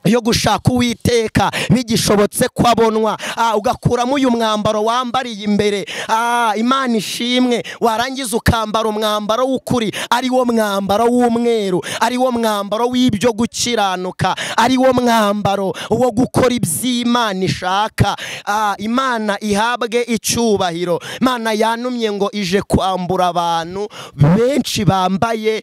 yo gushaka uwiteka bigishobotse ko abonwa Ah, ugakuramo uyu mwambaro wambariye imbere Ah, imana ishimwe warangiza ukambara umwambaro w'ukuri ari wo mwambaro w'umweru ari wo mwambaro w'ibyo gukiranuka ari wo mwambaro wo gukora iby'imana ishaka Ah, imana ihabwe icyubahiro imana yanumye ngo ije kwambura abantu benshi bambaye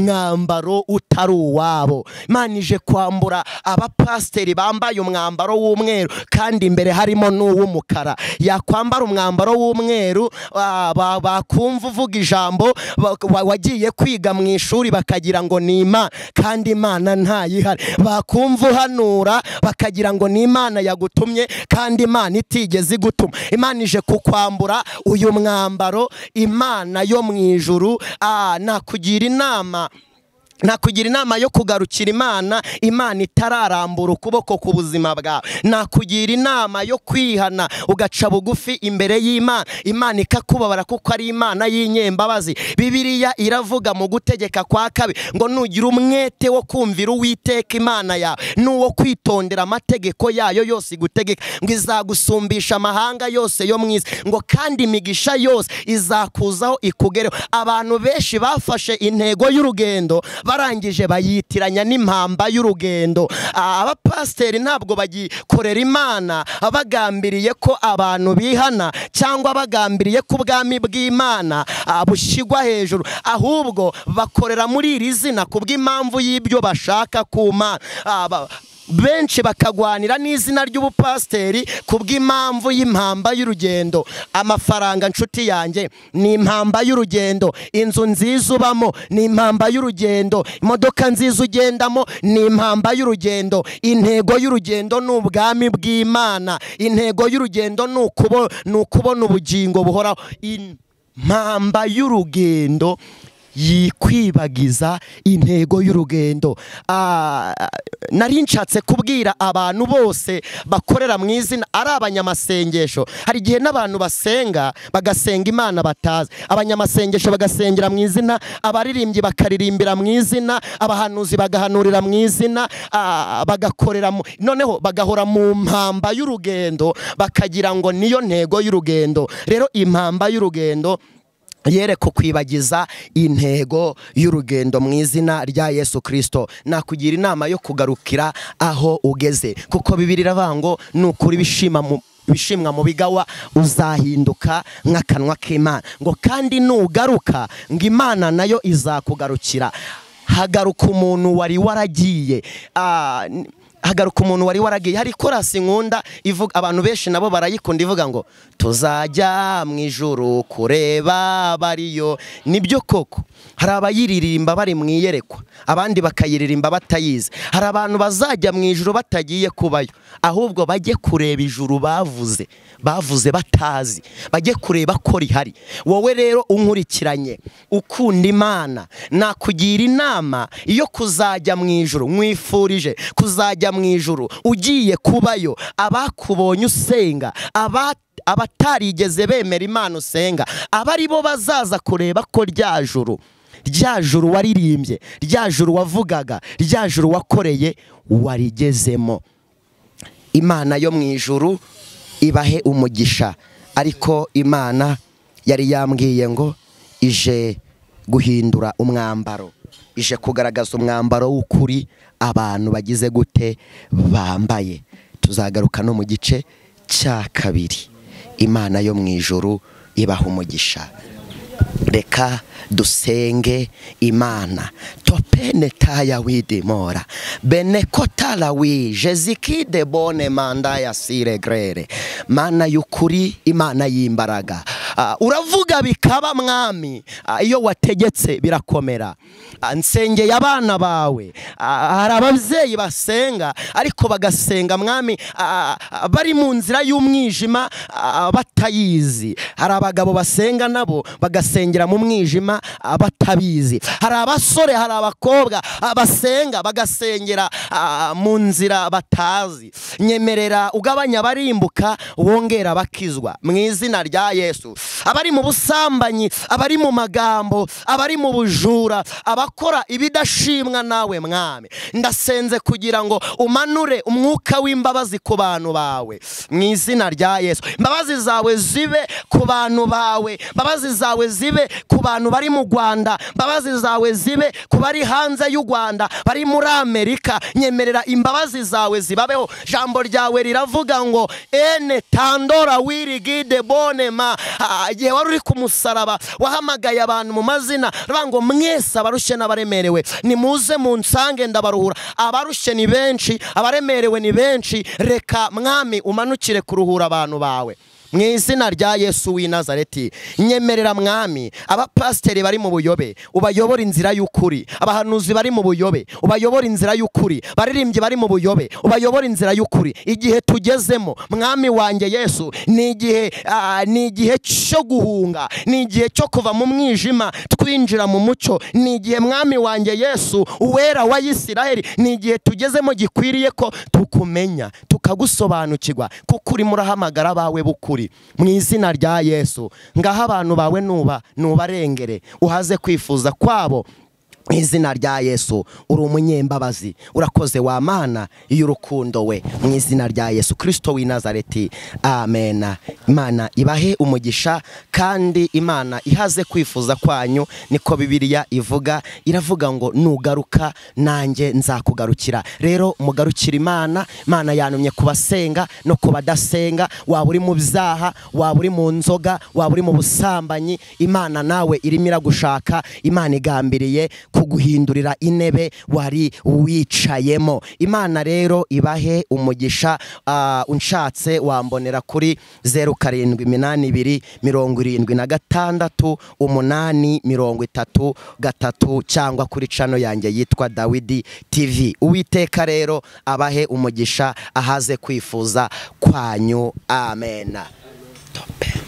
umwambaro utari uwabo imana ije kwambura abapasiteri bambaye umwambaro w'umweru kandi imbere harimo n'uw'umukara yakwambara umwambaro w'umweru ah, ba- bakumva uvuga ijambo ba- wa- wagiye kwiga mu ishuri bakagira ngo ni imana kandi imana ntayihari bakumva uhanura bakagira ngo ni imana yagutumye kandi imana itigeze igutuma imana ije kukwambura uyu mwambaro imana yo mu ijuru ah, nakugira inama nakugira inama yo kugarukira imana imana itararambura ukuboko ku buzima bwawe nakugira inama yo kwihana ugaca bugufi imbere y'imana imana ikakubabara kuko ari imana y'inyembabazi bibiliya iravuga mu gutegeka kwa kabiri ngo nugira umwete wo kumvira uwiteka imana yawe n'uwo kwitondera amategeko yayo yose igutegeka ngo izagusumbisha amahanga yose yo mu isi ngo kandi imigisha yose izakuzaho ikugereho abantu benshi bafashe intego y'urugendo barangije bayitiranya n'impamba y'urugendo Ah, abapasiteri ntabwo bagikorera imana bagambiriye ko abantu bihana cyangwa bagambiriye ko ubwami bw'imana ah, bushyirwa hejuru ahubwo bakorera muri iri zina ku bw'impamvu y'ibyo bashaka ku mana Ah, ba- benshi bakagwanira n'izina ry'ubupasiteri ku bw'impamvu y'impamba y'urugendo amafaranga nshuti yanjye ni impamba y'urugendo inzu nziza ubamo ni impamba y'urugendo imodoka nziza ugendamo ni impamba y'urugendo intego y'urugendo ni ubwami bw'imana intego y'urugendo ni ukubo- ni ukubona ubugingo buhoraho impamba y'urugendo yikwibagiza intego y'urugendo Ah, nari nshatse kubwira abantu bose bakorera mu izina ari abanyamasengesho hari igihe n'abantu basenga bagasenga imana batazi abanyamasengesho bagasengera mu izina abaririmbyi bakaririmbira mu izina abahanuzi bagahanurira mu izina ah, bagakorera mu- noneho bagahora mu mpamba y'urugendo bakagira ngo niyo ntego y'urugendo rero impamba y'urugendo yereka kwibagiza intego y'urugendo mu izina rya yesu kirisito nakugira inama yo kugarukira aho ugeze kuko bibiri iravuga ngo ni ukuri bishima mu bishimwa mu bigawa uzahinduka nk'akanwa k'imana ngo kandi nugaruka ngo imana nayo izakugarukira hagaruka umuntu wari waragiye Ah, n- hagaruka umuntu wari waragiye hari korasi nkunda ivuga abantu benshi nabo barayikunda ivuga ngo tuzajya mu ijuru kureba bariyo nibyo koko hari abayiririmba bari mu iyerekwa abandi bakayiririmba batayizi hari abantu bazajya mu ijuru batagiye kubayo ahubwo bajye kureba ijuru bavuze bavuze batazi bajye kureba ko rihari wowe rero unkurikiranye ukunda imana nakugira inama yo kuzajya mu ijuru mwifurije kuzajya mu ijuru ugiye kubayo abakubonye usenga aba abatarigeze bemera imana usenga aba ari bo bazaza kureba ko rya juru rya juru waririmbye rya juru wavugaga rya juru wakoreye warigezemo imana yo mu ijuru ibahe umugisha ariko imana yari yambwiye ngo ije guhindura umwambaro ije kugaragaza umwambaro w'ukuri abantu bagize gute bambaye tuzagaruka no mu gice cya kabiri imana yo mu ijoro ibaha umugisha reka dusenge imana topene taya widimora benekotara wije zikide bone manda ya siregrere mana y'ukuri imana y'imbaraga Ah, uravuga bikaba mwami Ah, iyo wategetse birakomera Ah, nsengeye abana bawe Ah, hari ababyeyi basenga ariko bagasenga mwami ah, ah, bari mu nzira y'umwijima ah, batayizi hari abagabo basenga nabo bagasengera mu mwijima ah, batabizi hari abasore hari abakobwa ah, basenga bagasengera ah, mu nzira batazi nyemerera ugabanya abarimbuka wongera abakizwa mu izina rya yesu abari mu busambanyi abari mu magambo abari mu bujura abakora ibidashimwa nawe mwami ndasenze kugira ngo umanure umwuka w'imbabazi ku bantu bawe mu izina rya yesu imbabazi zawe zibe ku bantu bawe imbabazi zawe zibe ku bantu bari mu rwanda imbabazi zawe zibe ku bari hanze y'u rwanda bari muri amerika nyemerera imbabazi zawe zibabeho ijambo ryawe riravuga ngo ene tandora wirigide bonema Ah, igihe wari uri ku musaraba wahamagaye abantu mu mazina aravuga ngo mwese abarushye n'abaremerewe nimuze mu nsange ndabaruhura abarushye ni benshi abaremerewe ni benshi reka mwami umanukire kuruhura abantu bawe mu izina rya yesu w'i nazareti nyemerera mwami abapasiteri bari mu buyobe ubayobora inzira y'ukuri abahanuzi bari mu buyobe ubayobora inzira y'ukuri baririmbyi bari mu buyobe ubayobora inzira y'ukuri igihe tugezemo mwami wanjye yesu ni igihe ah, ni igihe cyo guhunga ni igihe cyo kuva mu mwijima twinjira mu mucyo ni igihe mwami wanjye yesu uwera wa isiraheli ni igihe tugezemo gikwiriye ko tukumenya tukagusobanukirwa kuko urimo urahamagara abawe b'ukuri mu izina rya yesu ngaho abantu bawe nuba nubarengere uhaze kwifuza kwabo mu izina rya yesu uri umunyembabazi urakoze wa mana y'urukundo we mu izina rya yesu kirisito w'i nazareti amen imana ibahe umugisha kandi imana ihaze kwifuza kwanyu niko bibiliya ivuga iravuga ngo nugaruka nanjye nzakugarukira rero mugarukira imana imana yanumye ku basenga no ku badasenga waba uri mu byaha waba uri mu nzoga waba uri mu busambanyi imana nawe irimo iragushaka imana igambiriye kuguhindurira intebe wari wicayemo imana rero ibahe umugisha ah, unshatse wambonera kuri zeru karindwi iminani ibiri mirongo irindwi na gatandatu umunani mirongo itatu gatatu cyangwa kuri cano yanjye yitwa dawidi tv uwiteka rero abahe umugisha ahaze kwifuza kwanyu amen Tope.